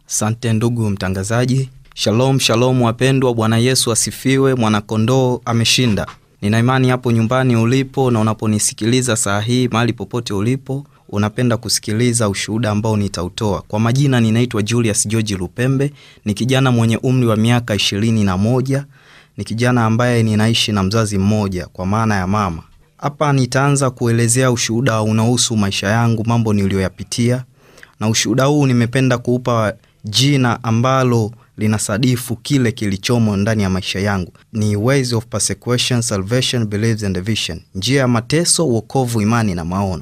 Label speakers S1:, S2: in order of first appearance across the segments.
S1: Asante ndugu mtangazaji. Shalom shalom wapendwa, Bwana Yesu asifiwe. Mwanakondoo ameshinda. Nina imani hapo nyumbani ulipo na unaponisikiliza saa hii, mahali popote ulipo, unapenda kusikiliza ushuhuda ambao nitautoa. Kwa majina, ninaitwa Julius George Lupembe, ni kijana mwenye umri wa miaka ishirini na moja. Ni kijana ambaye ninaishi na mzazi mmoja, kwa maana ya mama. Hapa nitaanza kuelezea ushuhuda unaohusu maisha yangu, mambo niliyoyapitia, na ushuhuda huu nimependa kuupa jina ambalo linasadifu kile kilichomo ndani ya maisha yangu. Ni Ways of Persecution, Salvation, Beliefs and Vision, njia ya mateso, wokovu, imani na maono.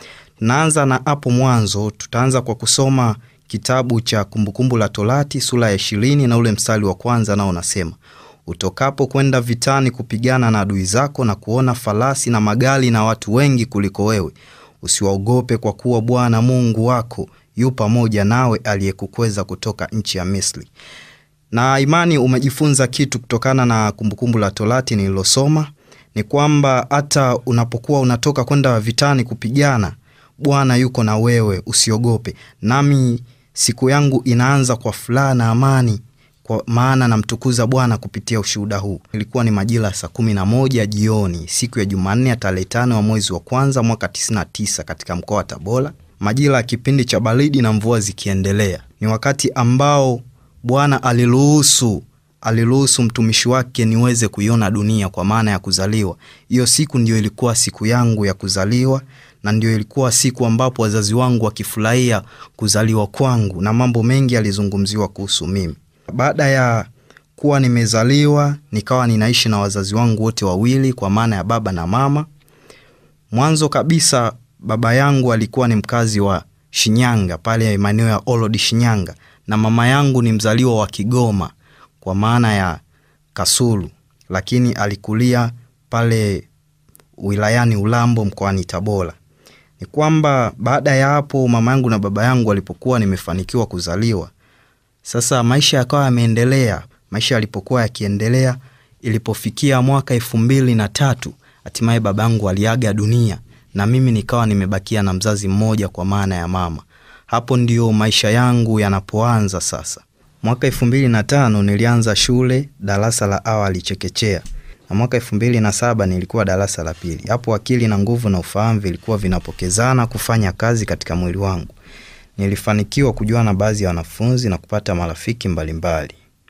S1: Naanza na hapo mwanzo. Tutaanza kwa kusoma kitabu cha Kumbukumbu la Torati sura ya ishirini na ule mstari wa kwanza, nao unasema utokapo kwenda vitani kupigana na adui zako na kuona farasi na magari na watu wengi kuliko wewe, usiwaogope, kwa kuwa Bwana Mungu wako yu pamoja nawe, aliyekukweza kutoka nchi ya Misri. Na imani umejifunza kitu kutokana na Kumbukumbu la Torati nililosoma, ni kwamba hata unapokuwa unatoka kwenda vitani kupigana, Bwana yuko na wewe, usiogope. Nami siku yangu inaanza kwa furaha na amani kwa maana namtukuza Bwana kupitia ushuhuda huu. Ilikuwa ni majira saa kumi na moja jioni siku ya Jumanne ya tarehe tano wa mwezi wa kwanza mwaka 99 katika mkoa wa Tabora, majira ya kipindi cha baridi na mvua zikiendelea. Ni wakati ambao Bwana aliruhusu aliruhusu mtumishi wake niweze kuiona dunia kwa maana ya kuzaliwa. Hiyo siku ndio ilikuwa siku yangu ya kuzaliwa, na ndio ilikuwa siku ambapo wazazi wangu wakifurahia kuzaliwa kwangu, na mambo mengi yalizungumziwa kuhusu mimi. Baada ya kuwa nimezaliwa nikawa ninaishi na wazazi wangu wote wawili kwa maana ya baba na mama. Mwanzo kabisa baba yangu alikuwa ni mkazi wa Shinyanga pale maeneo ya Olodi Shinyanga, na mama yangu ni mzaliwa wa Kigoma kwa maana ya Kasulu, lakini alikulia pale wilayani Ulambo mkoani Tabora. Ni kwamba baada ya hapo mama yangu na baba yangu walipokuwa nimefanikiwa kuzaliwa sasa maisha yakawa yameendelea. Maisha yalipokuwa yakiendelea, ilipofikia mwaka elfu mbili na tatu hatimaye babangu aliaga dunia na mimi nikawa nimebakia na mzazi mmoja kwa maana ya mama. Hapo ndio maisha yangu yanapoanza sasa. Mwaka elfu mbili na tano nilianza shule darasa la awali chekechea, na mwaka elfu mbili na saba nilikuwa darasa la pili. Hapo akili na nguvu na ufahamu vilikuwa vinapokezana kufanya kazi katika mwili wangu. Nilifanikiwa kujua na baadhi ya wanafunzi na kupata marafiki mbalimbali.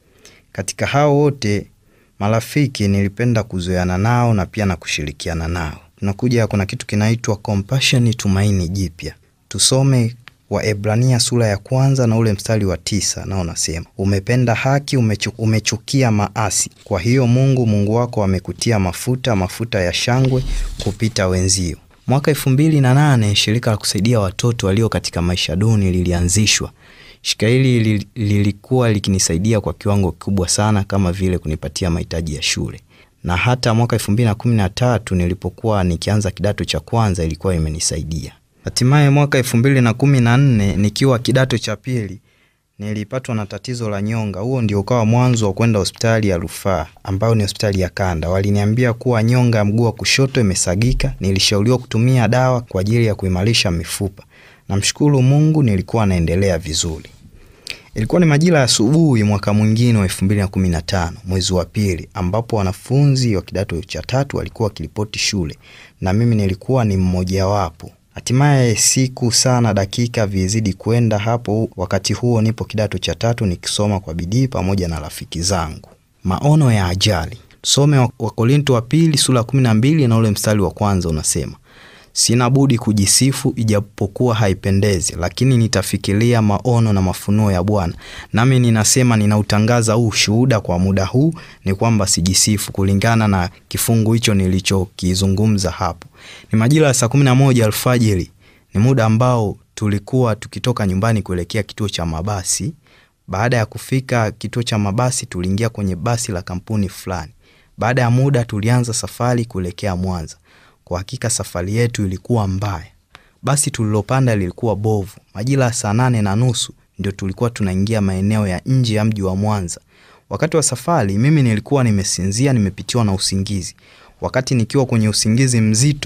S1: Katika hao wote marafiki nilipenda kuzoeana nao na pia na kushirikiana nao. Tunakuja, kuna kitu kinaitwa compassion, tumaini jipya. Tusome Waebrania sura ya kwanza na ule mstari wa tisa, nao nasema umependa haki, umechu, umechukia maasi. Kwa hiyo Mungu Mungu wako amekutia mafuta, mafuta ya shangwe kupita wenzio. Mwaka elfu mbili na nane shirika la kusaidia watoto walio katika maisha duni lilianzishwa. Shirika hili lilikuwa likinisaidia kwa kiwango kikubwa sana, kama vile kunipatia mahitaji ya shule, na hata mwaka elfu mbili na kumi na tatu nilipokuwa nikianza kidato cha kwanza ilikuwa imenisaidia. Hatimaye mwaka elfu mbili na kumi na nne nikiwa kidato cha pili nilipatwa na tatizo la nyonga. Huo ndio ukawa mwanzo wa kwenda hospitali ya rufaa ambayo ni hospitali ya kanda. Waliniambia kuwa nyonga ya mguu wa kushoto imesagika. Nilishauriwa kutumia dawa kwa ajili ya kuimarisha mifupa. Namshukuru Mungu, nilikuwa naendelea vizuri. Ilikuwa ni majira ya asubuhi mwaka mwingine wa elfu mbili na kumi na tano mwezi wa pili, ambapo wanafunzi wa kidato cha tatu walikuwa wakiripoti shule na mimi nilikuwa ni mmojawapo. Hatimaye siku sana dakika vizidi kwenda hapo. Wakati huo nipo kidato cha tatu nikisoma kwa bidii pamoja na rafiki zangu. Maono ya ajali. Tusome Wakorinto wa pili sura ya kumi na mbili na ule mstari wa kwanza unasema, sina budi kujisifu ijapokuwa haipendezi, lakini nitafikiria maono na mafunuo ya Bwana. Nami ninasema ninautangaza huu ushuhuda kwa muda huu, ni kwamba sijisifu, kulingana na kifungu hicho nilichokizungumza hapo. Ni majira ya saa kumi na moja alfajiri. Ni muda ambao tulikuwa tukitoka nyumbani kuelekea kituo cha mabasi. Baada ya kufika kituo cha mabasi, tuliingia kwenye basi la kampuni fulani. Baada ya muda, tulianza safari kuelekea Mwanza. Kwa hakika safari yetu ilikuwa mbaya. Basi tulilopanda lilikuwa bovu. Majira ya saa nane na nusu ndio tulikuwa tunaingia maeneo ya nje ya mji wa Mwanza. Wakati wa safari, mimi nilikuwa nimesinzia, nimepitiwa na usingizi. Wakati nikiwa kwenye usingizi mzito,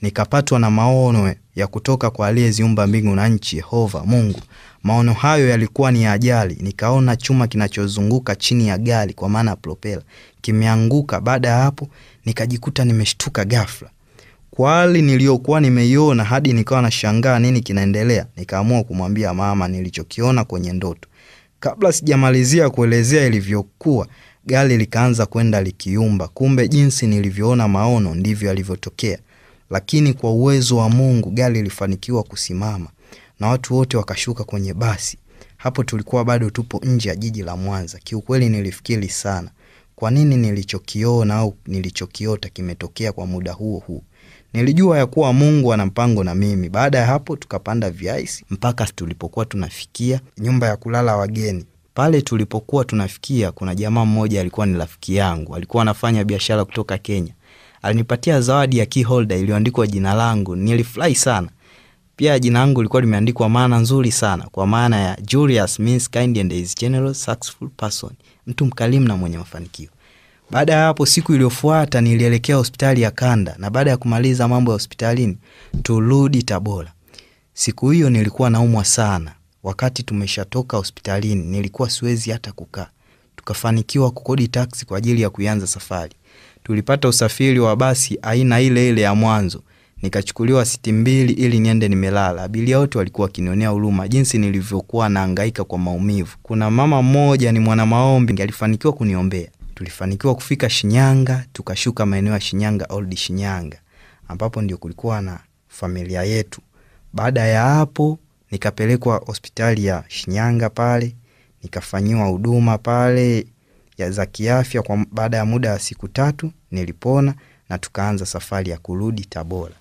S1: nikapatwa na maono ya kutoka kwa aliyeziumba mbingu na nchi, Yehova Mungu. Maono hayo yalikuwa ni ya ajali. Nikaona chuma kinachozunguka chini ya gari, kwa maana propela, kimeanguka. Baada ya hapo, nikajikuta nimeshtuka ghafla kwa hali niliyokuwa nimeiona, hadi nikawa nashangaa nini kinaendelea. Nikaamua kumwambia mama nilichokiona kwenye ndoto. Kabla sijamalizia kuelezea ilivyokuwa, gari likaanza kwenda likiumba. Kumbe jinsi nilivyoona maono ndivyo yalivyotokea, lakini kwa uwezo wa Mungu gari lilifanikiwa kusimama na watu wote wakashuka kwenye basi. Hapo tulikuwa bado tupo nje ya jiji la Mwanza. Kiukweli nilifikiri sana, kwa nini nilichokiona au nilichokiota kimetokea kwa muda huo huo. Nilijua ya kuwa Mungu ana mpango na mimi. Baada ya hapo, tukapanda viaisi mpaka tulipokuwa tunafikia nyumba ya kulala wageni. Pale tulipokuwa tunafikia, kuna jamaa mmoja alikuwa ni rafiki yangu, alikuwa anafanya biashara kutoka Kenya. Alinipatia zawadi ya key holder iliyoandikwa jina langu. Nilifurahi sana. Pia jina langu lilikuwa limeandikwa maana nzuri sana, kwa maana ya Julius means kind and is generous successful person, mtu mkarimu na mwenye mafanikio. Baada ya hapo, siku iliyofuata nilielekea hospitali ya kanda, na baada ya kumaliza mambo ya hospitalini turudi Tabora. Siku hiyo nilikuwa naumwa sana. Wakati tumeshatoka hospitalini, nilikuwa siwezi hata kukaa. Tukafanikiwa kukodi taksi kwa ajili ya kuanza safari. Tulipata usafiri wa basi aina ile ile ya mwanzo, nikachukuliwa siti mbili ili niende nimelala. Abiria wote walikuwa wakinionea huruma jinsi nilivyokuwa naangaika kwa maumivu. Kuna mama mmoja ni mwana maombi, alifanikiwa kuniombea tulifanikiwa kufika Shinyanga, tukashuka maeneo ya Shinyanga Old Shinyanga, ambapo ndio kulikuwa na familia yetu. Baada ya hapo, nikapelekwa hospitali ya Shinyanga pale, nikafanyiwa huduma pale ya za kiafya. Kwa baada ya muda wa siku tatu nilipona na tukaanza safari ya kurudi Tabora.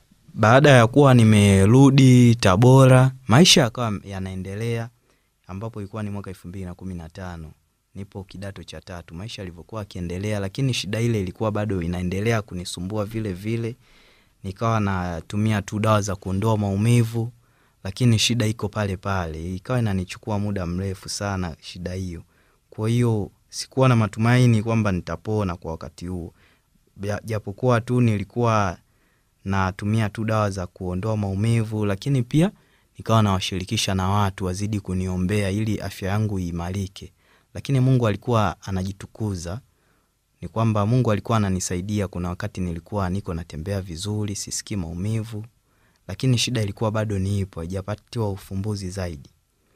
S1: Baada ya kuwa nimerudi Tabora, maisha yakawa yanaendelea, ambapo ilikuwa ni mwaka elfu mbili na kumi na tano nipo kidato cha tatu. Maisha yalivyokuwa akiendelea, lakini shida ile ilikuwa bado inaendelea kunisumbua vile vile. Nikawa natumia tu dawa za kuondoa maumivu, lakini shida iko pale pale, ikawa inanichukua muda mrefu sana shida hiyo. Kwa hiyo sikuwa na matumaini kwamba nitapona kwa wakati huo, japokuwa tu nilikuwa natumia tu dawa za kuondoa maumivu, lakini pia nikawa nawashirikisha na watu wazidi kuniombea ili afya yangu iimarike lakini Mungu alikuwa anajitukuza. Ni kwamba Mungu alikuwa ananisaidia. Kuna wakati nilikuwa niko natembea vizuri, sisikii maumivu, lakini shida ilikuwa bado niipo, haijapatiwa ufumbuzi zaidi.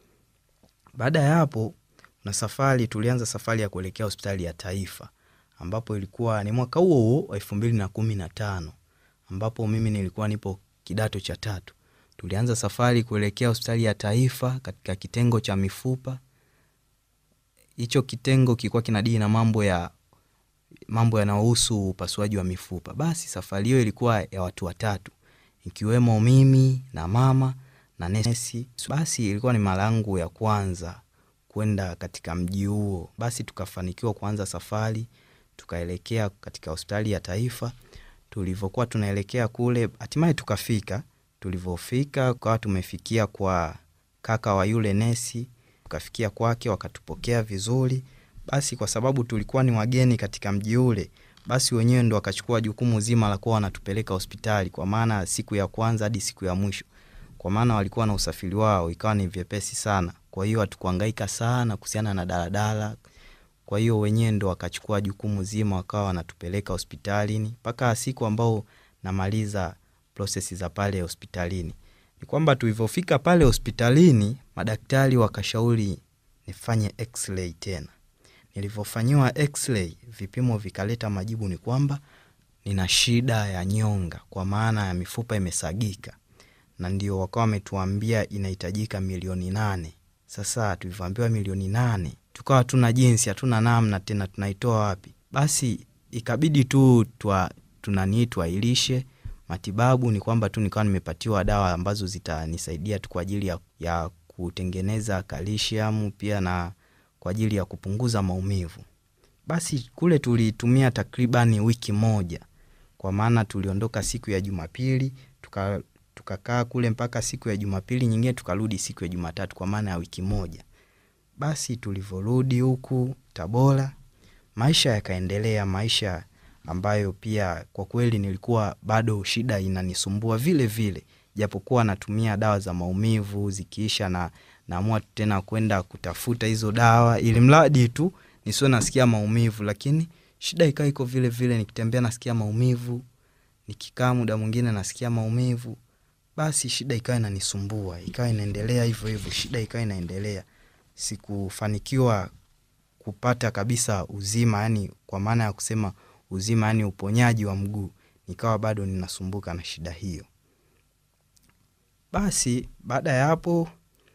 S1: Baada ya hapo, na safari tulianza safari ya kuelekea hospitali ya Taifa, ambapo ilikuwa ni mwaka huo huo wa elfu mbili na kumi na tano ambapo mimi nilikuwa nipo kidato cha tatu. Tulianza safari kuelekea hospitali ya Taifa katika kitengo cha mifupa hicho kitengo kilikuwa kinadili na mambo ya mambo yanayohusu upasuaji wa mifupa. Basi safari hiyo ilikuwa ya watu watatu, ikiwemo mimi na mama na nesi. Basi ilikuwa ni mara yangu ya kwanza kwenda katika mji huo. Basi tukafanikiwa kuanza safari, tukaelekea katika hospitali ya Taifa. Tulivyokuwa tunaelekea kule, hatimaye tukafika. Tulivyofika tukawa tumefikia kwa kaka wa yule nesi tukafikia kwake, wakatupokea vizuri. Basi kwa sababu tulikuwa ni wageni katika mji ule, basi wenyewe ndo wakachukua jukumu zima la kuwa wanatupeleka hospitali, kwa maana siku ya kwanza hadi siku ya mwisho, kwa maana walikuwa na usafiri wao, ikawa ni vyepesi sana. Kwa hiyo hatukuhangaika sana kuhusiana na daladala. Kwa hiyo wenyewe ndo wakachukua jukumu zima, wakawa wanatupeleka hospitalini mpaka siku ambao namaliza prosesi za pale hospitalini ni kwamba tulivyofika pale hospitalini madaktari wakashauri nifanye x-ray tena. Nilivyofanyiwa x-ray, vipimo vikaleta majibu ni kwamba nina shida ya nyonga, kwa maana ya mifupa imesagika, na ndio wakawa wametuambia inahitajika milioni nane. Sasa tulivyoambiwa milioni nane, tukawa hatuna jinsi, hatuna namna tena, tunaitoa wapi? Basi ikabidi tu tunanii tuailishe matibabu ni kwamba tu nikawa nimepatiwa dawa ambazo zitanisaidia tu kwa ajili ya, ya kutengeneza kalsiamu pia na kwa ajili ya kupunguza maumivu. Basi kule tulitumia takribani wiki moja, kwa maana tuliondoka siku ya Jumapili tukakaa tuka kule mpaka siku ya Jumapili nyingine tukarudi siku ya Jumatatu, kwa maana ya wiki moja. Basi tulivyorudi huku Tabora, maisha yakaendelea, maisha ambayo pia kwa kweli nilikuwa bado shida inanisumbua vile vile, japokuwa natumia dawa za maumivu zikiisha, na naamua tena kwenda kutafuta hizo dawa ili mradi tu nisiwe nasikia maumivu, lakini shida ikawa iko vile vile. Nikitembea nasikia maumivu, nikikaa muda mwingine nasikia maumivu, basi shida ikawa inanisumbua, ikawa inaendelea hivyo hivyo, shida ikawa inaendelea. Sikufanikiwa kupata kabisa uzima, yani kwa maana ya kusema uzima, yani uponyaji wa mguu, nikawa bado ninasumbuka na shida hiyo. Basi baada ya hapo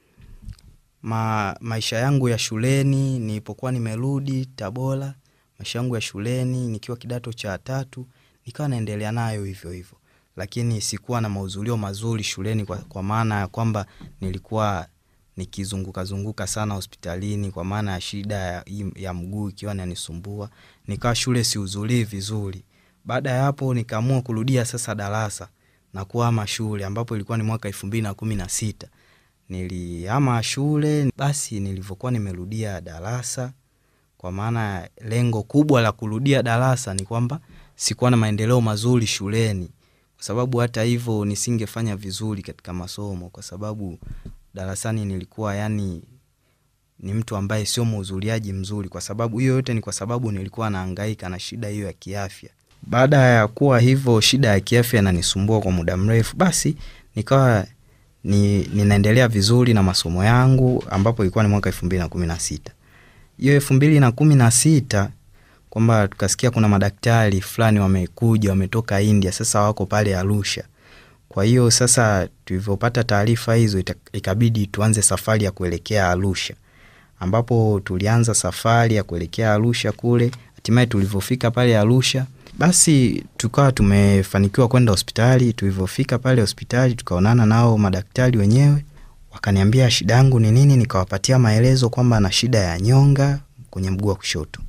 S1: ma, maisha yangu ya shuleni nilipokuwa nimerudi Tabora, maisha yangu ya shuleni nikiwa kidato cha tatu nikawa naendelea nayo hivyo hivyo, lakini sikuwa na mahudhurio mazuri shuleni kwa, kwa maana ya kwamba nilikuwa nikizunguka zunguka sana hospitalini kwa maana ya shida ya, ya mguu ikiwa inanisumbua, nikawa shule sihudhurii vizuri. Baada ya hapo nikaamua kurudia sasa darasa na kuhama shule ambapo ilikuwa ni mwaka elfu mbili na kumi na sita nilihama shule. Basi nilivyokuwa nimerudia darasa, kwa maana lengo kubwa la kurudia darasa ni kwamba sikuwa na maendeleo mazuri shuleni, kwa sababu hata hivyo nisingefanya vizuri katika masomo, kwa sababu darasani nilikuwa yani ni mtu ambaye sio mhudhuriaji mzuri. Kwa sababu hiyo yote ni kwa sababu nilikuwa nahangaika na shida hiyo ya kiafya. Baada ya kuwa hivyo, shida ya kiafya inanisumbua kwa muda mrefu, basi nikawa ni, ninaendelea vizuri na masomo yangu ambapo ilikuwa ni mwaka elfu mbili na kumi na sita hiyo elfu mbili na kumi na sita kwamba tukasikia kuna madaktari fulani wamekuja wametoka India, sasa wako pale Arusha. Kwa hiyo sasa tulivyopata taarifa hizo, ikabidi tuanze safari ya kuelekea Arusha, ambapo tulianza safari ya kuelekea Arusha kule. Hatimaye tulivyofika pale Arusha, basi tukawa tumefanikiwa kwenda hospitali. Tulivyofika pale hospitali, tukaonana nao madaktari wenyewe, wakaniambia shida yangu ni nini, nikawapatia maelezo kwamba na shida ya nyonga kwenye mguu wa kushoto.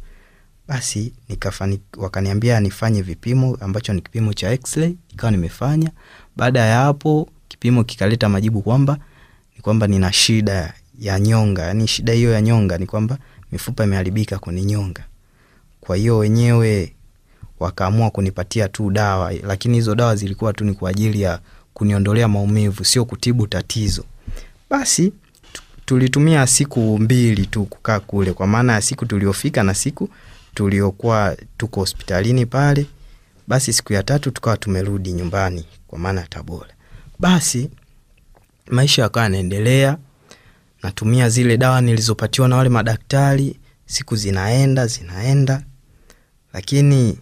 S1: Basi nikafani, wakaniambia nifanye vipimo ambacho ni kipimo cha x-ray, ikawa nimefanya. Baada ya hapo kipimo kikaleta majibu kwamba ni kwamba nina shida ya nyonga, yani shida hiyo ya nyonga ni kwamba mifupa imeharibika kwenye nyonga. Kwa hiyo wenyewe wakaamua kunipatia tu dawa, lakini hizo dawa zilikuwa tu ni kwa ajili ya kuniondolea maumivu, sio kutibu tatizo. Basi tulitumia siku mbili tu kukaa kule, kwa maana ya siku tuliofika na siku tuliokuwa tuko hospitalini pale. Basi siku ya tatu tukawa tumerudi nyumbani, kwa maana ya Tabora. Basi maisha yakawa yanaendelea, natumia zile dawa nilizopatiwa na wale madaktari, siku zinaenda zinaenda, lakini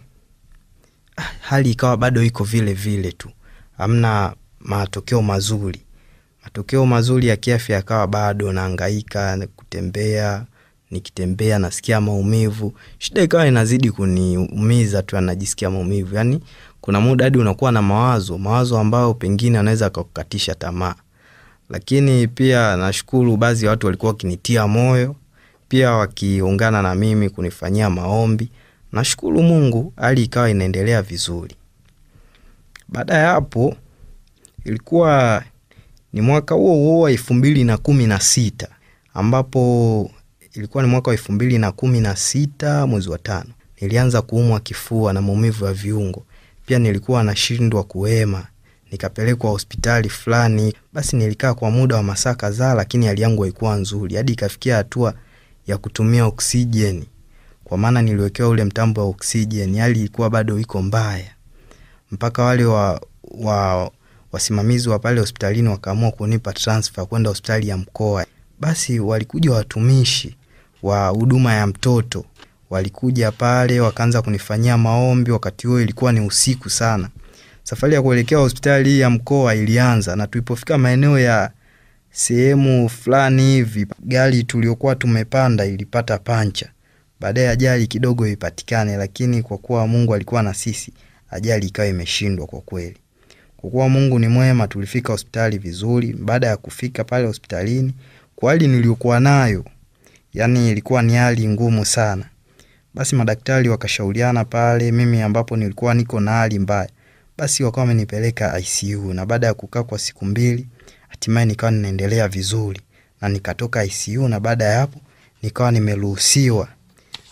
S1: hali ikawa bado iko vile vile tu, hamna matokeo mazuri. Matokeo mazuri ya kiafya yakawa bado naangaika kutembea nikitembea nasikia maumivu, shida ikawa inazidi kuniumiza tu, anajisikia maumivu. Yani kuna muda hadi unakuwa na mawazo mawazo ambayo pengine anaweza akakukatisha tamaa, lakini pia nashukuru baadhi ya watu walikuwa wakinitia moyo, pia wakiungana na mimi kunifanyia maombi. Nashukuru Mungu, hali ikawa inaendelea vizuri. Baada ya hapo ilikuwa ni mwaka huo huo wa elfu mbili na kumi na sita ambapo ilikuwa ni mwaka wa elfu mbili na kumi na sita mwezi wa tano, nilianza kuumwa kifua na maumivu ya viungo. Pia nilikuwa nashindwa kuhema, nikapelekwa hospitali fulani. Basi nilikaa kwa muda wa masaa kadhaa, lakini hali yangu haikuwa nzuri, hadi ikafikia hatua ya kutumia oksijeni, kwa maana niliwekewa ule mtambo wa oksijeni. Hali ilikuwa bado iko mbaya, mpaka wale wa, wa wasimamizi wa pale hospitalini wakaamua kunipa transfer kwenda hospitali ya mkoa. Basi walikuja watumishi wa huduma ya mtoto walikuja pale wakaanza kunifanyia maombi. Wakati huo ilikuwa ni usiku sana. Safari ya kuelekea hospitali hii ya mkoa ilianza, na tulipofika maeneo ya sehemu fulani hivi, gari tuliokuwa tumepanda ilipata pancha. Baadaye ajali kidogo ipatikane, lakini kwa kuwa Mungu alikuwa na sisi, ajali ikawa imeshindwa. Kwa kweli, kwa kuwa Mungu ni mwema, tulifika hospitali vizuri. Baada ya kufika pale hospitalini, kwa hali niliyokuwa nayo yani ilikuwa ni hali ngumu sana. Basi madaktari wakashauriana pale, mimi ambapo nilikuwa niko na hali mbaya, basi wakawa wamenipeleka ICU, na baada ya kukaa kwa siku mbili, hatimaye nikawa ninaendelea vizuri na nikatoka ICU, na baada ya hapo nikawa nimeruhusiwa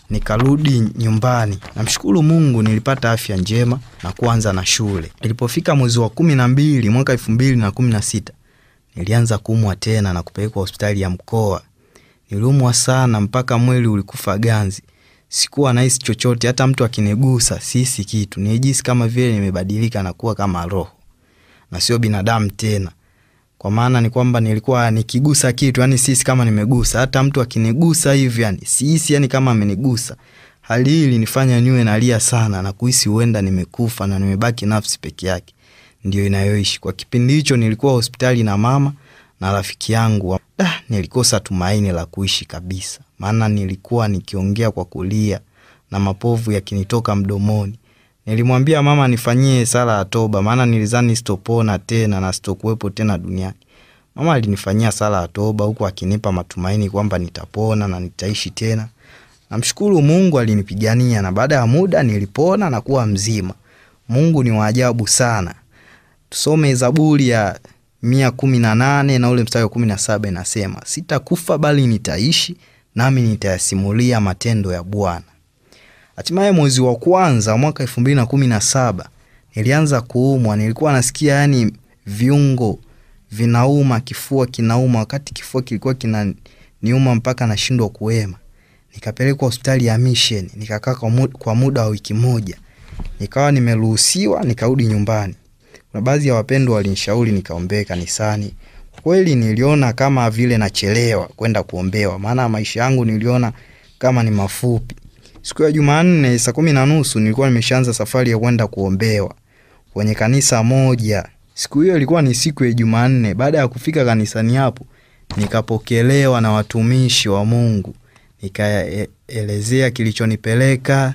S1: nikarudi nyumbani. Namshukuru Mungu nilipata afya njema na kuanza na shule. Ilipofika mwezi wa kumi na mbili mwaka elfu mbili na kumi na sita nilianza kuumwa tena na kupelekwa hospitali ya mkoa. Niliumwa sana mpaka mwili ulikufa ganzi. Sikuwa nahisi chochote, hata mtu akinigusa sihisi kitu. Nilijisi kama vile nimebadilika na kuwa kama roho na sio binadamu tena. Kwa maana ni kwamba nilikuwa nikigusa kitu, yani sihisi kama nimegusa. Hata mtu akinigusa hivi, yani sihisi yani kama amenigusa. Hali hii ilinifanya niwe nalia sana na kuhisi huenda nimekufa na nimebaki nafsi peke yake ndio inayoishi. Kwa kipindi hicho nilikuwa hospitali na mama na rafiki yangu. Da, nilikosa tumaini la kuishi kabisa, maana nilikuwa nikiongea kwa kulia na mapovu yakinitoka mdomoni. Nilimwambia mama nifanyie sala ya toba, maana nilizani sitopona tena na sitokuwepo tena duniani. Mama alinifanyia sala ya toba huku akinipa matumaini kwamba nitapona na nitaishi tena. Namshukuru Mungu alinipigania na baada ya muda nilipona na kuwa mzima. Mungu ni wa ajabu sana. Tusome Zaburi ya mia kumi na nane na ule mstari wa kumi na saba inasema, sitakufa bali nitaishi, nami nitayasimulia matendo ya Bwana. Hatimaye mwezi wa kwanza mwaka elfu mbili na kumi na saba nilianza kuumwa. Nilikuwa nasikia yani viungo vinauma, kifua kinauma, wakati kifua kilikuwa kinaniuma mpaka nashindwa kuema. Nikapelekwa hospitali ya Mission, nikakaa kwa muda wa wiki moja, nikawa nimeruhusiwa, nikarudi nyumbani. Kuna baadhi ya wapendwa walinishauri nikaombee kanisani. Kweli niliona kama vile nachelewa kwenda kuombewa, maana maisha yangu niliona kama ni mafupi. Siku ya Jumanne saa kumi na nusu nilikuwa nimeshaanza safari ya kwenda kuombewa kwenye kanisa moja. Siku hiyo ilikuwa ni siku ya Jumanne. Baada ya kufika kanisani hapo, nikapokelewa na watumishi wa Mungu, nikaelezea kilichonipeleka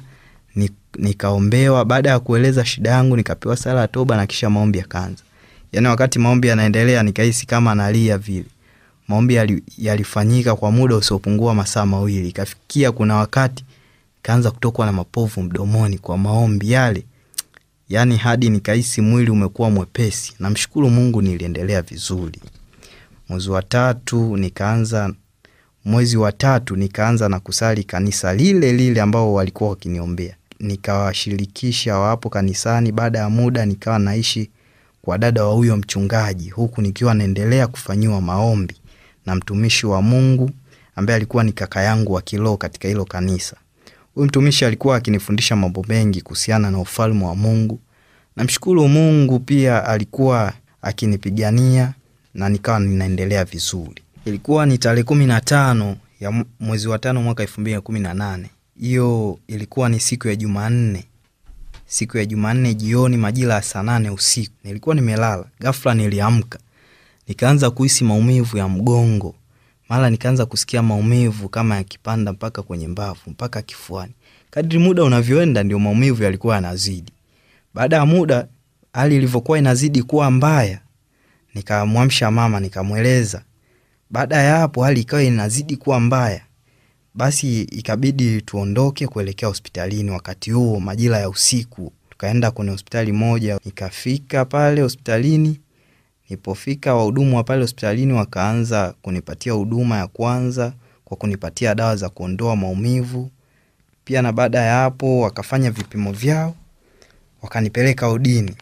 S1: nikaombewa. Baada ya kueleza shida yangu, nikapewa sala ya toba na kisha maombi yakaanza. Yaani wakati maombi yanaendelea, nikahisi kama nalia vile. Maombi yalifanyika kwa muda usiopungua masaa mawili. Ikafikia kuna wakati kaanza kutokwa na mapovu mdomoni kwa maombi yale, yaani hadi nikahisi mwili umekuwa mwepesi. Namshukuru Mungu, niliendelea vizuri. Mwezi wa tatu nikaanza mwezi wa tatu nikaanza na kusali kanisa lile lile ambao walikuwa wakiniombea nikawashirikisha wapo kanisani. Baada ya muda nikawa naishi kwa dada wa huyo mchungaji, huku nikiwa naendelea kufanyiwa maombi na mtumishi wa Mungu ambaye alikuwa ni kaka yangu wa kiroho katika hilo kanisa. Huyu mtumishi alikuwa akinifundisha mambo mengi kuhusiana na ufalme wa Mungu. Namshukuru Mungu pia alikuwa akinipigania na nikawa ninaendelea vizuri. Ilikuwa ni tarehe kumi na tano ya mwezi wa tano mwaka elfu mbili na kumi na nane. Hiyo ilikuwa ni siku ya Jumanne, siku ya Jumanne jioni majira ya saa nane usiku. Nilikuwa nimelala, ghafla niliamka, nikaanza kuhisi maumivu ya mgongo, mara nikaanza kusikia maumivu kama yakipanda mpaka kwenye mbavu mpaka kifuani. Kadri muda unavyoenda, ndio maumivu yalikuwa yanazidi. Baada ya muda, hali ilivyokuwa inazidi kuwa mbaya, nikamwamsha mama, nikamweleza. Baada ya hapo, hali ikawa inazidi kuwa mbaya basi ikabidi tuondoke kuelekea hospitalini. Wakati huo majira ya usiku, tukaenda kwenye hospitali moja. Nikafika pale hospitalini, nilipofika wahudumu wa pale hospitalini wakaanza kunipatia huduma ya kwanza kwa kunipatia dawa za kuondoa maumivu pia, na baada ya hapo wakafanya vipimo vyao, wakanipeleka udini.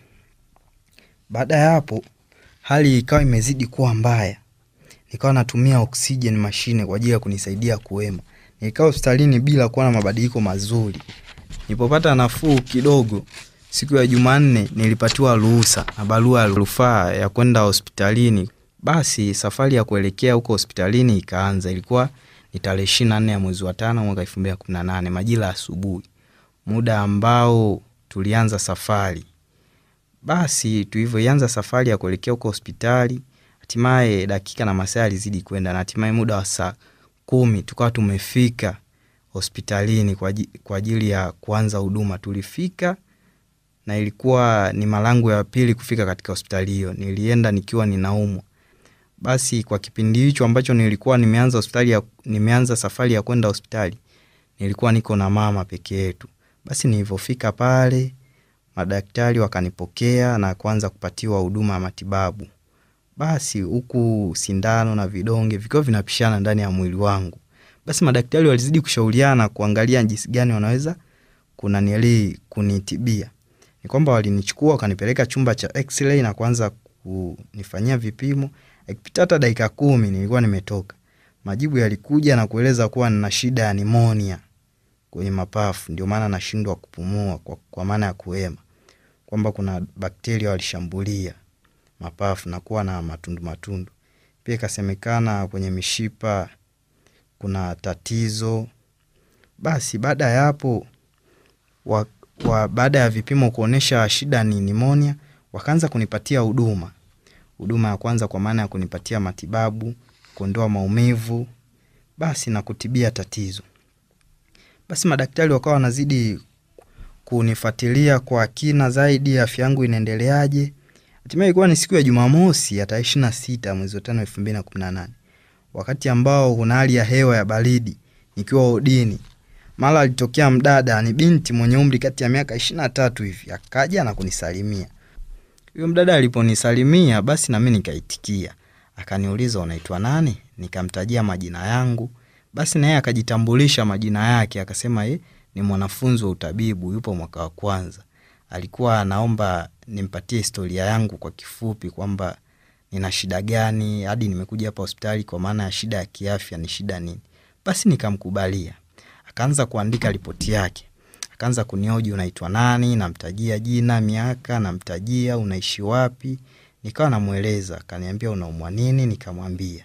S1: Baada ya hapo hali ikawa imezidi kuwa mbaya, nikawa natumia oksijeni mashine kwa ajili ya kunisaidia kuwema Nilikaa hospitalini bila kuwa na mabadiliko mazuri. Nilipopata nafuu kidogo, siku ya Jumanne nilipatiwa ruhusa na barua ya rufaa ya kwenda hospitalini. Basi safari ya kuelekea huko hospitalini ikaanza. Ilikuwa ni tarehe ishirini na nne ya mwezi wa tano mwaka elfu mbili na kumi na nane majira ya asubuhi, muda ambao tulianza safari. Basi tulivyoianza safari ya kuelekea huko hospitali, hatimaye dakika na masaa yalizidi kwenda, na hatimaye muda wa saa kumi tukawa tumefika hospitalini kwa ajili ya kuanza huduma. Tulifika na ilikuwa ni mara yangu ya pili kufika katika hospitali hiyo. Nilienda nikiwa ninaumwa. Basi kwa kipindi hicho ambacho nilikuwa nimeanza hospitali ya, nimeanza safari ya kwenda hospitali, nilikuwa niko na mama peke yetu. Basi nilivyofika pale, madaktari wakanipokea na kuanza kupatiwa huduma ya matibabu. Basi huku sindano na vidonge vikiwa vinapishana ndani ya mwili wangu. Basi madaktari walizidi kushauriana kuangalia jinsi gani wanaweza kunanieli kunitibia. Ni kwamba walinichukua wakanipeleka chumba cha x-ray na kuanza kunifanyia vipimo. Ikipita hata dakika kumi nilikuwa nimetoka. Majibu yalikuja na kueleza kuwa nina shida ya nimonia kwenye mapafu, ndio maana nashindwa kupumua kwa, kwa maana ya kuhema, kwamba kuna bakteria walishambulia mapafu na kuwa na matundu matundu. Pia ikasemekana kwenye mishipa kuna tatizo. Basi baada ya hapo wa, wa, baada ya vipimo kuonyesha shida ni nimonia, wakaanza kunipatia huduma. Huduma ya kwanza kwa maana ya kunipatia matibabu, kuondoa maumivu, basi na kutibia tatizo. Basi madaktari wakawa wanazidi kunifuatilia kwa kina zaidi, afya yangu inaendeleaje. Hatimaye ilikuwa ni siku ya Jumamosi ya tarehe ishirini na sita mwezi wa tano elfu mbili na kumi na nane wakati ambao kuna hali ya hewa ya baridi, nikiwa odini, mara alitokea mdada, ni binti mwenye umri kati ya miaka ishirini na tatu hivi, akaja na kunisalimia. Huyo mdada aliponisalimia, basi nami nikaitikia. Akaniuliza, unaitwa nani? Nikamtajia majina yangu. Basi naye akajitambulisha majina yake, akasema ye ni mwanafunzi wa utabibu, yupo mwaka wa kwanza. Alikuwa anaomba nimpatie historia yangu kwa kifupi, kwamba nina shida gani hadi nimekuja hapa hospitali, kwa maana ya shida ya kiafya ni shida nini. Basi nikamkubalia, akaanza kuandika ripoti yake, akaanza kunioji, unaitwa nani? Namtajia jina, miaka, namtajia unaishi wapi, nikawa namweleza. Akaniambia unaumwa nini? Nikamwambia.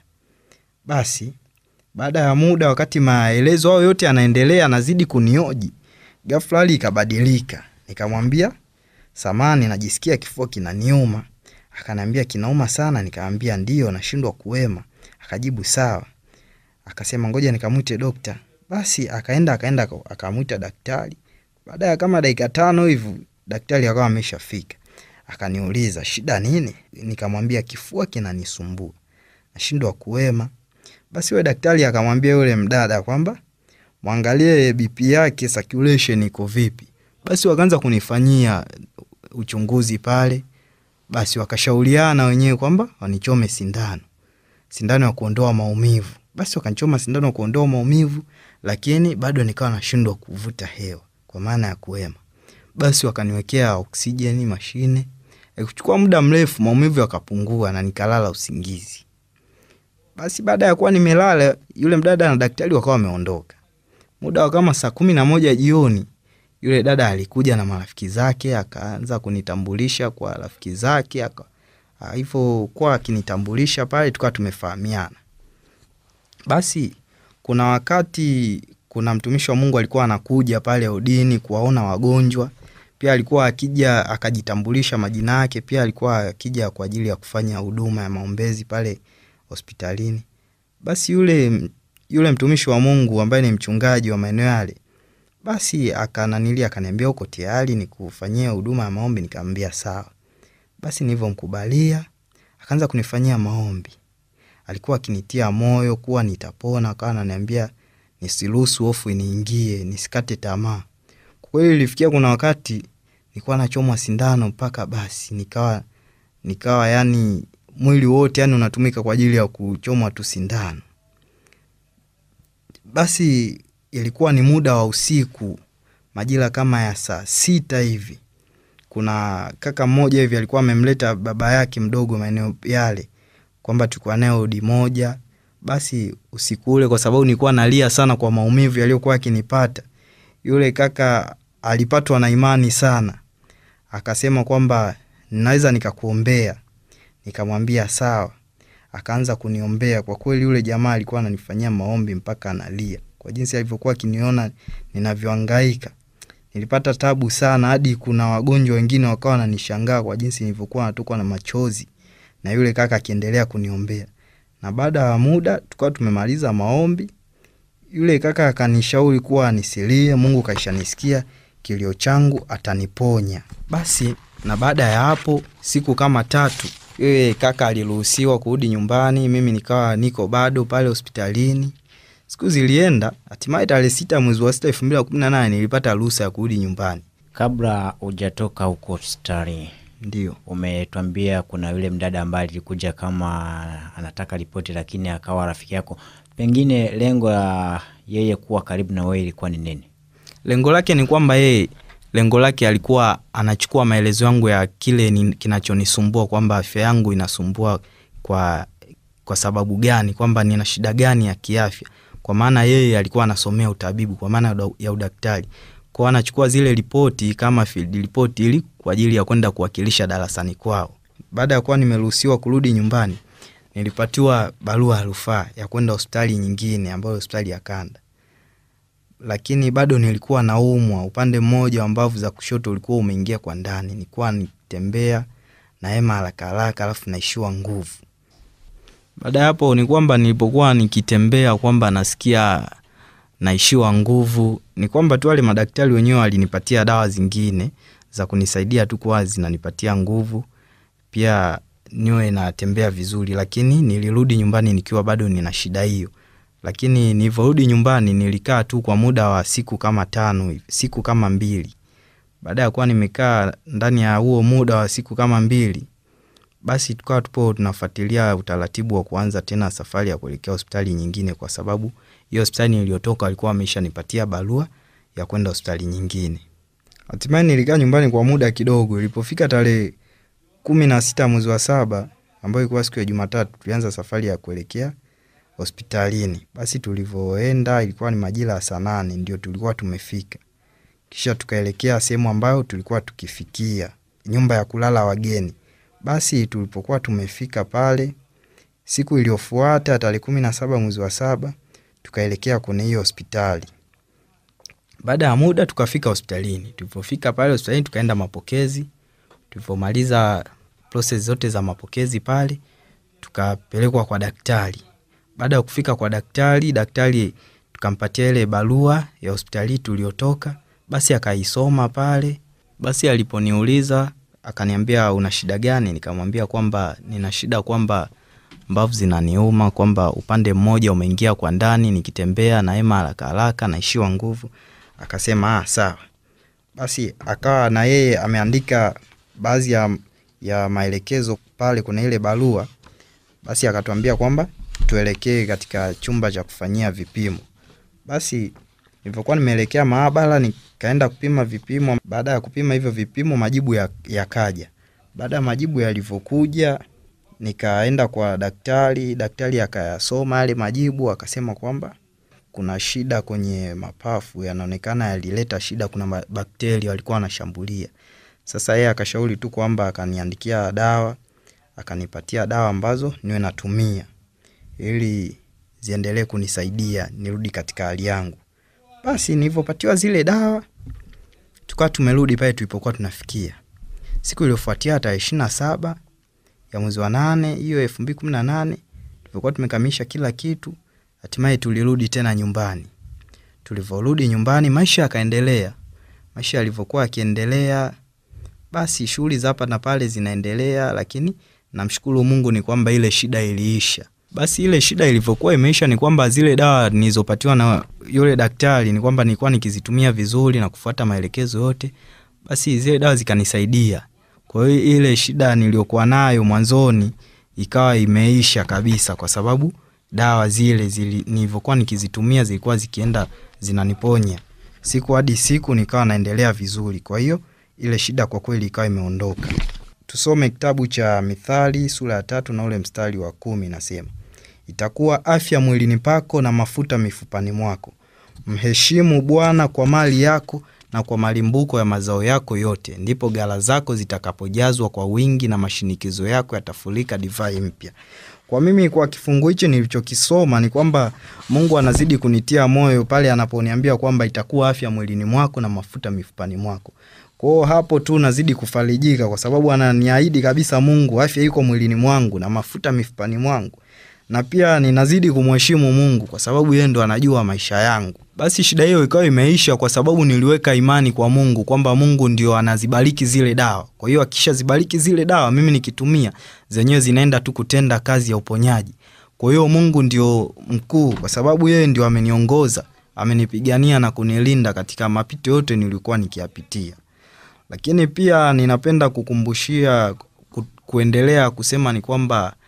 S1: Basi baada ya muda, wakati maelezo hayo yote yanaendelea, anazidi kunioji, ghafla hali ikabadilika. Nikamwambia samani, najisikia kifua kinaniuma. Akaniambia kinauma sana? Nikamwambia ndio, nashindwa kuwema. Akajibu sawa. Akasema ngoja nikamwite dokta. Basi akaenda akaenda akamwita daktari. Baada ya kama dakika tano hivi daktari akawa ameshafika. Akaniuliza shida nini? Nikamwambia kifua kinanisumbua, nashindwa kuwema. Basi yule daktari akamwambia yule mdada kwamba mwangalie BP yake circulation iko vipi. Basi wakaanza kunifanyia uchunguzi pale. Basi wakashauriana wenyewe kwamba wanichome sindano, sindano ya kuondoa maumivu. Basi wakanichoma sindano ya kuondoa maumivu, lakini bado nikawa nashindwa kuvuta hewa kwa maana ya kuhema. Basi wakaniwekea oksijeni mashine. Ikuchukua muda mrefu, maumivu yakapungua na nikalala usingizi. Basi baada ya kuwa nimelala, yule mdada na daktari wakawa wameondoka. Muda wa kama saa kumi na moja jioni, yule dada alikuja na marafiki zake, akaanza kunitambulisha kwa rafiki zake. Hivyo kuwa akinitambulisha pale, tukawa tumefahamiana. Basi kuna wakati kuna mtumishi wa Mungu alikuwa anakuja pale odini kuwaona wagonjwa. Pia alikuwa akija akajitambulisha majina yake. Pia alikuwa akija kwa ajili ya kufanya huduma ya maombezi pale hospitalini. Basi yule yule mtumishi wa Mungu ambaye ni mchungaji wa maeneo yale, basi akananilia akaniambia, uko tayari nikufanyia huduma ya maombi? Nikamwambia sawa. Basi nilivyomkubalia akaanza kunifanyia maombi. Alikuwa akinitia moyo kuwa nitapona, akawa ananiambia nisiruhusu hofu iniingie, nisikate tamaa. Kwa kweli ilifikia kuna wakati nilikuwa nachomwa sindano mpaka basi nikawa nikawa yani mwili wote yani unatumika kwa ajili ya kuchomwa tu sindano. Basi ilikuwa ni muda wa usiku, majira kama ya saa sita hivi. Kuna kaka mmoja hivi alikuwa amemleta baba yake mdogo maeneo yale, kwamba tulikuwa naye odi moja. Basi usiku ule, kwa sababu nilikuwa nalia sana kwa maumivu yaliyokuwa yakinipata, yule kaka alipatwa na imani sana, akasema kwamba naweza nikakuombea. Nikamwambia sawa. Akaanza kuniombea. Kwa kweli yule jamaa alikuwa ananifanyia maombi mpaka analia kwa jinsi alivyokuwa akiniona ninavyohangaika. Nilipata tabu sana, hadi kuna wagonjwa wengine wakawa wananishangaa kwa jinsi nilivyokuwa natokwa na machozi, na yule kaka akiendelea kuniombea. Na baada ya muda tukawa tumemaliza maombi, yule kaka akanishauri kuwa nisilie, Mungu kaishanisikia kilio changu, ataniponya. Basi na baada ya hapo siku kama tatu yule kaka aliruhusiwa kurudi nyumbani, mimi nikawa niko bado pale hospitalini. Siku zilienda, hatimaye tarehe sita mwezi wa sita elfu mbili na kumi na nane nilipata ruhusa ya kurudi nyumbani.
S2: Kabla hujatoka huko hospitali,
S1: Ndio,
S2: umetwambia kuna yule mdada ambaye alikuja kama anataka ripoti, lakini akawa rafiki yako. Pengine lengo la yeye kuwa karibu na wewe ilikuwa ni nini?
S1: Lengo lake ni kwamba yeye lengo lake alikuwa anachukua maelezo yangu ya kile ni, kinachonisumbua kwamba afya yangu inasumbua kwa, kwa sababu gani, kwamba nina shida gani ya kiafya, kwa maana yeye alikuwa anasomea utabibu kwa maana uda- ya udaktari kwao, anachukua zile ripoti kama field report ili kwa ajili ya kwenda kuwakilisha darasani kwao. Baada ya kuwa nimeruhusiwa kurudi nyumbani, nilipatiwa barua ya rufaa ya kwenda hospitali nyingine ambayo hospitali ya kanda lakini bado nilikuwa naumwa upande mmoja wa mbavu za kushoto ulikuwa umeingia kwa ndani, nilikuwa nitembea na hema haraka haraka, alafu naishiwa nguvu. Baada ya hapo ni kwamba nilipokuwa nikitembea kwamba nasikia naishiwa nguvu, ni kwamba tu wale madaktari wenyewe walinipatia dawa zingine za kunisaidia tu kuwa zinanipatia nguvu, pia niwe natembea vizuri, lakini nilirudi nyumbani nikiwa bado nina shida hiyo lakini nilivyorudi nyumbani nilikaa tu kwa muda wa siku kama tano hivi, siku kama mbili. Baada ya kuwa nimekaa ndani ya huo muda wa siku kama mbili, basi tukawa tupo tunafuatilia utaratibu wa kuanza tena safari ya kuelekea hospitali nyingine, kwa sababu hiyo hospitali niliyotoka walikuwa wameshanipatia barua ya kwenda hospitali nyingine. Hatimaye nilikaa nyumbani kwa muda kidogo. Ilipofika tarehe kumi na sita mwezi wa saba ambayo ilikuwa siku ya Jumatatu, tulianza safari ya kuelekea hospitalini. Basi tulivyoenda ilikuwa ni majira ya saa nane ndio tulikuwa tumefika, kisha tukaelekea sehemu ambayo tulikuwa tukifikia, nyumba ya kulala wageni. Basi tulipokuwa tumefika pale, siku iliyofuata tarehe kumi na saba mwezi wa saba tukaelekea kwenye hiyo hospitali. Baada ya muda tukafika hospitalini. Tulipofika pale hospitalini, tukaenda mapokezi. Tulivyomaliza proses zote za mapokezi pale, tukapelekwa kwa daktari. Baada ya kufika kwa daktari, daktari tukampatia ile barua ya hospitali tuliotoka, basi akaisoma pale. Basi aliponiuliza akaniambia una shida gani? Nikamwambia kwamba nina shida kwamba mbavu zinaniuma, kwamba upande mmoja umeingia kwa ndani, nikitembea na hema haraka haraka naishiwa nguvu. Akasema ah, sawa. Basi akawa na yeye ameandika baadhi ya, ya maelekezo pale kuna ile barua. Basi akatuambia kwamba tuelekee katika chumba cha kufanyia vipimo. Basi nilivyokuwa nimeelekea maabara, nikaenda kupima vipimo. Baada ya kupima hivyo vipimo, majibu yakaja ya baada ya majibu yalivyokuja, nikaenda kwa daktari. Daktari akayasoma yale majibu, akasema kwamba kuna shida kwenye mapafu, yanaonekana yalileta shida, kuna bakteria walikuwa wanashambulia. Sasa yeye akashauri tu kwamba akaniandikia dawa, akanipatia dawa ambazo niwe natumia ili ziendelee kunisaidia nirudi katika hali yangu. Basi nilivyopatiwa zile dawa, tukawa tumerudi pale tulipokuwa tunafikia. Siku iliyofuatia tarehe ishirini na saba ya mwezi wa nane hiyo elfu mbili kumi na nane tulipokuwa tumekamilisha kila kitu, hatimaye tulirudi tena nyumbani. Tulivyorudi nyumbani, maisha yakaendelea. Maisha yalivyokuwa yakiendelea, basi shughuli za hapa na pale zinaendelea, lakini namshukuru Mungu ni kwamba ile shida iliisha. Basi ile shida ilivyokuwa imeisha ni kwamba zile dawa nilizopatiwa na yule daktari ni kwamba nilikuwa nikizitumia vizuri na kufuata maelekezo yote, basi zile dawa zikanisaidia. Kwa hiyo ile shida niliyokuwa nayo mwanzoni ikawa imeisha kabisa, kwa sababu dawa zile zili, nilivyokuwa nikizitumia zilikuwa zikienda zinaniponya siku hadi siku, nikawa naendelea vizuri. Kwa hiyo ile shida kwa kweli ikawa imeondoka. Tusome kitabu cha Mithali sura ya tatu na ule mstari wa kumi, nasema itakuwa afya mwilini pako na mafuta mifupani mwako. Mheshimu Bwana kwa mali yako na kwa malimbuko ya mazao yako yote, ndipo ghala zako zitakapojazwa kwa wingi na mashinikizo yako yatafurika divai mpya. Kwa mimi, kwa kifungu hichi nilichokisoma ni kwamba Mungu anazidi kunitia moyo pale anaponiambia kwamba itakuwa afya mwilini mwako na mafuta mifupani mwako. Kwao hapo tu nazidi kufarijika, kwa sababu ananiahidi kabisa Mungu afya iko mwilini mwangu na mafuta mifupani mwangu na pia ninazidi kumheshimu Mungu kwa sababu yeye ndo anajua maisha yangu. Basi shida hiyo ikawa imeisha kwa sababu niliweka imani kwa Mungu kwamba Mungu ndio anazibariki zile dawa. Kwa hiyo akishazibariki zile dawa, mimi nikitumia zenyewe zinaenda tu kutenda kazi ya uponyaji. Kwa hiyo Mungu ndio mkuu, kwa sababu yeye ndio ameniongoza, amenipigania na kunilinda katika mapito yote nilikuwa nikiyapitia. Lakini pia ninapenda kukumbushia ku, kuendelea kusema ni kwamba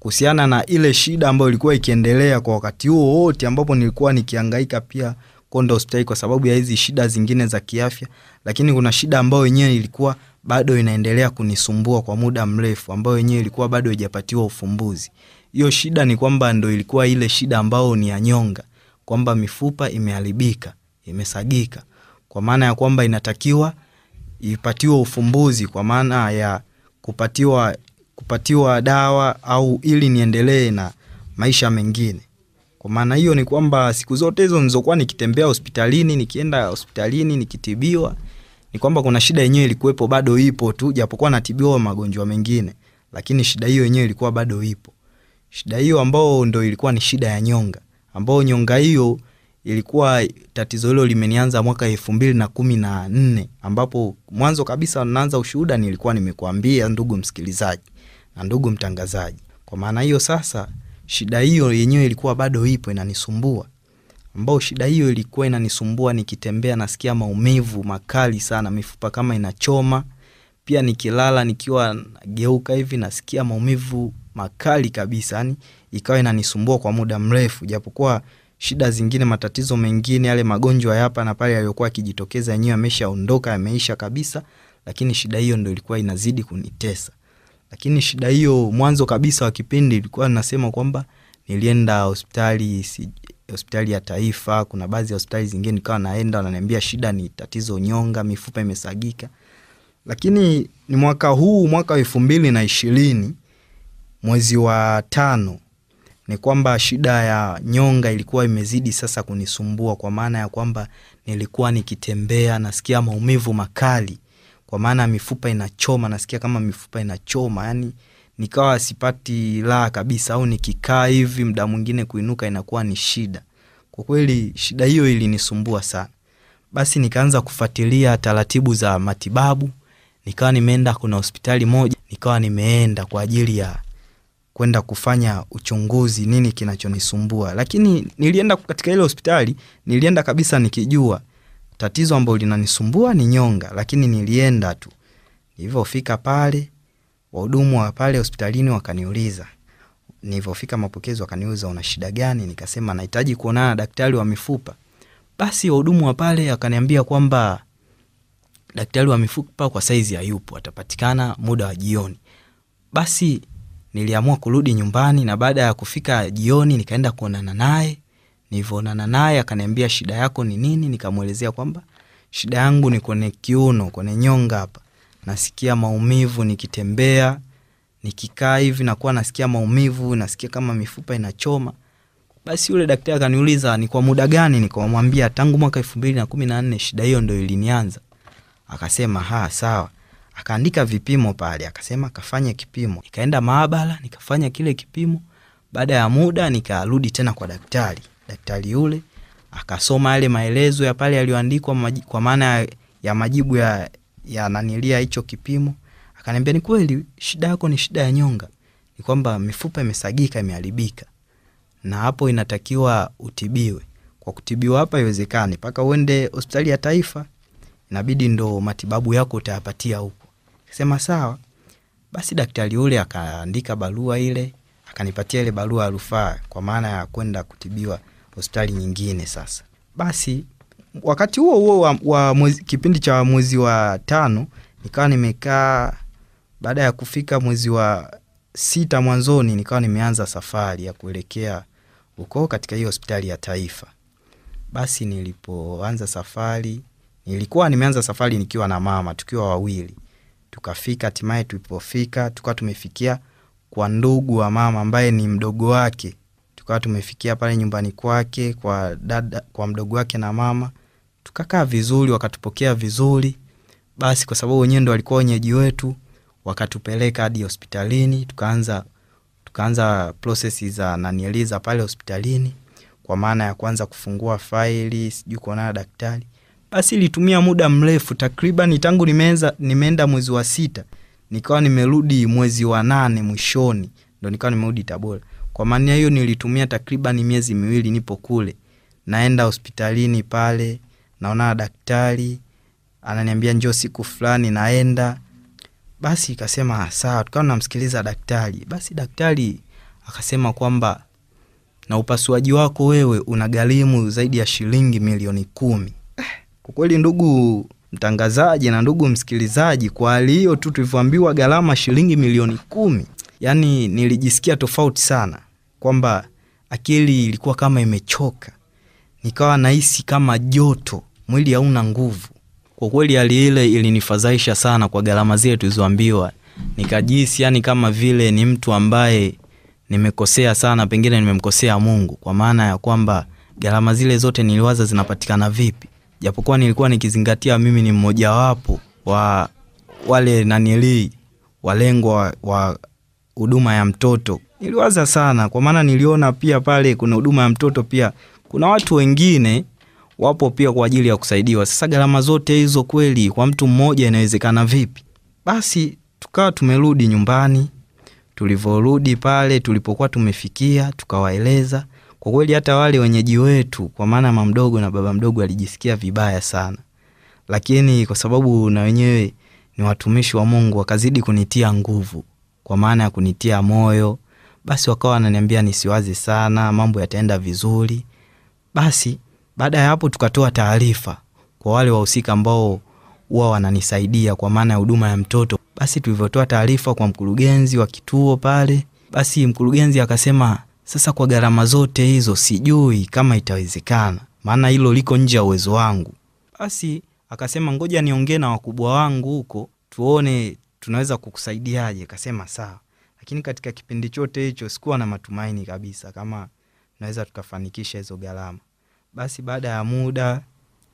S1: kuhusiana na ile shida ambayo ilikuwa ikiendelea kwa wakati huo wote ambapo nilikuwa nikihangaika pia kwenda hospitali kwa sababu ya hizi shida zingine za kiafya, lakini kuna shida ambayo yenyewe ilikuwa bado inaendelea kunisumbua kwa muda mrefu, ambayo yenyewe ilikuwa bado haijapatiwa ufumbuzi. Hiyo shida ni kwamba ndo ilikuwa ile shida ambayo ni ya nyonga, kwamba mifupa imeharibika, imesagika, kwa maana ya kwamba inatakiwa ipatiwe ufumbuzi, kwa maana ya kupatiwa kupatiwa dawa au ili niendelee na maisha mengine. Kwa maana hiyo ni kwamba siku zote hizo nilizokuwa nikitembea hospitalini, nikienda hospitalini nikitibiwa, ni kwamba kuna shida yenyewe ilikuwepo, bado ipo tu, japokuwa natibiwa magonjwa mengine, lakini shida hiyo yenyewe ilikuwa bado ipo. Shida hiyo ambao ndo ilikuwa ni shida ya nyonga, ambao nyonga hiyo ilikuwa tatizo hilo limenianza mwaka elfu mbili na kumi na nne ambapo mwanzo kabisa naanza ushuhuda nilikuwa nimekuambia ndugu msikilizaji na ndugu mtangazaji. Kwa maana hiyo sasa, shida hiyo yenyewe ilikuwa bado ipo inanisumbua, ambao shida hiyo ilikuwa inanisumbua nikitembea, nasikia maumivu makali sana, mifupa kama inachoma. Pia nikilala nikiwa nageuka hivi nasikia maumivu makali kabisa, yani ikawa inanisumbua kwa muda mrefu, japokuwa shida zingine, matatizo mengine, yale magonjwa ya hapa na pale yaliyokuwa yakijitokeza yenyewe yameshaondoka, yameisha kabisa, lakini shida hiyo ndo ilikuwa inazidi kunitesa. Lakini shida hiyo mwanzo kabisa wa kipindi ilikuwa nasema kwamba nilienda hospitali si, hospitali ya taifa. Kuna baadhi ya hospitali zingine nikawa naenda, wananiambia shida ni tatizo nyonga, mifupa imesagika. Lakini ni mwaka huu, mwaka wa elfu mbili na ishirini mwezi wa tano ni kwamba shida ya nyonga ilikuwa imezidi sasa kunisumbua, kwa maana ya kwamba nilikuwa nikitembea nasikia maumivu makali, kwa maana mifupa inachoma, nasikia kama mifupa inachoma, yani nikawa sipati raha kabisa, au nikikaa hivi muda mwingine kuinuka inakuwa ni shida. Kwa kweli shida hiyo ilinisumbua sana. Basi nikaanza kufuatilia taratibu za matibabu, nikawa nimeenda, kuna hospitali moja nikawa nimeenda kwa ajili ya kwenda kufanya uchunguzi nini kinachonisumbua. Lakini nilienda katika ile hospitali, nilienda kabisa nikijua tatizo ambalo linanisumbua ni nyonga, lakini nilienda tu. Nilivyofika pale, wahudumu wa pale hospitalini wakaniuliza, nilivyofika mapokezi wakaniuliza una shida gani? Nikasema nahitaji kuonana na daktari wa mifupa. Basi wahudumu wa pale wakaniambia kwamba daktari wa mifupa kwa saizi hayupo, atapatikana muda wa jioni. Basi niliamua kurudi nyumbani, na baada ya kufika jioni nikaenda kuonana naye. Nilivyoonana naye akaniambia shida yako ni nini? Nikamwelezea kwamba shida yangu ni kwenye kiuno, kwenye nyonga hapa, nasikia maumivu nikitembea, nikikaa hivi nakuwa nasikia maumivu, nasikia kama mifupa inachoma. Basi yule daktari akaniuliza ni kwa muda gani? Nikamwambia tangu mwaka elfu mbili na kumi na nne shida hiyo ndo ilinianza. Akasema ha, sawa akaandika vipimo pale, akasema kafanya kipimo. Nikaenda maabara nikafanya kile kipimo. Baada ya muda nikarudi tena kwa daktari. Daktari yule akasoma yale maelezo ya pale yaliyoandikwa, kwa maana ya majibu ya, ya nanilia hicho kipimo. Akaniambia ni kweli shida yako ni shida ya nyonga, ni kwamba mifupa imesagika, imeharibika, na hapo inatakiwa utibiwe. Kwa kutibiwa hapa iwezekani mpaka uende hospitali ya taifa, inabidi ndo matibabu yako utayapatia huko. Sema sawa. Basi daktari yule akaandika barua ile, akanipatia ile barua ya rufaa kwa maana ya kwenda kutibiwa hospitali nyingine. Sasa basi, wakati huo huo wa, wa mwezi, kipindi cha mwezi wa tano nikawa nimekaa. Baada ya kufika mwezi wa sita mwanzoni, nikawa nimeanza safari ya kuelekea huko katika hiyo hospitali ya taifa. Basi nilipoanza safari, nilikuwa nimeanza safari nikiwa na mama, tukiwa wawili tukafika hatimaye, tulipofika tukawa tumefikia kwa ndugu wa mama ambaye ni mdogo wake. Tukawa tumefikia pale nyumbani kwake kwa dada, kwa mdogo wake na mama, tukakaa vizuri, wakatupokea vizuri. Basi kwa sababu wenyewe ndo walikuwa wenyeji wetu, wakatupeleka hadi hospitalini, tukaanza tukaanza prosesi za nanieliza pale hospitalini, kwa maana ya kwanza kufungua faili, sijui kuonana daktari basi ilitumia muda mrefu takriban tangu nimeanza nimeenda mwezi wa sita nikawa nimerudi mwezi wa nane mwishoni ndo nikawa nimerudi Tabora. Kwa maana hiyo nilitumia takriban miezi miwili nipo kule, naenda hospitalini pale, naona daktari ananiambia njoo siku fulani, naenda. Basi ikasema sawa, tukawa namsikiliza daktari. Basi daktari akasema kwamba na upasuaji wako wewe unagharimu zaidi ya shilingi milioni kumi. Eh, kwa kweli ndugu mtangazaji na ndugu msikilizaji, kwa hali hiyo tu tulivyoambiwa gharama shilingi milioni kumi, yaani nilijisikia tofauti sana, kwamba akili ilikuwa kama imechoka, nikawa nahisi kama joto, mwili hauna nguvu. Kwa kweli hali ile ilinifadhaisha sana kwa gharama zile tulizoambiwa, nikajisi yani kama vile ni mtu ambaye nimekosea sana, pengine nimemkosea Mungu, kwa maana ya kwamba gharama zile zote niliwaza zinapatikana vipi, japokuwa nilikuwa nikizingatia mimi ni mmojawapo wa wale nanilii walengwa wa huduma ya mtoto. Niliwaza sana, kwa maana niliona pia pale kuna huduma ya mtoto, pia kuna watu wengine wapo pia kwa ajili ya kusaidiwa. Sasa gharama zote hizo kweli kwa mtu mmoja inawezekana vipi? Basi tukawa tumerudi nyumbani. Tulivyorudi pale tulipokuwa tumefikia, tukawaeleza kwa kweli, hata wale wenyeji wetu, kwa maana mama mdogo na baba mdogo alijisikia vibaya sana, lakini kwa sababu na wenyewe ni watumishi wa Mungu, wakazidi kunitia nguvu, kwa maana ya kunitia moyo. Basi wakawa wananiambia nisiwaze sana, mambo yataenda vizuri. Basi baada ya hapo tukatoa taarifa kwa wale wahusika ambao huwa wananisaidia kwa maana ya huduma ya mtoto. Basi tulivyotoa taarifa kwa mkurugenzi wa kituo pale, basi mkurugenzi akasema, sasa kwa gharama zote hizo sijui kama itawezekana, maana hilo liko nje ya uwezo wangu. Basi akasema ngoja niongee na wakubwa wangu huko tuone tunaweza kukusaidiaje. Kasema sawa, lakini katika kipindi chote hicho sikuwa na matumaini kabisa kama naweza tukafanikisha hizo gharama. Basi baada ya muda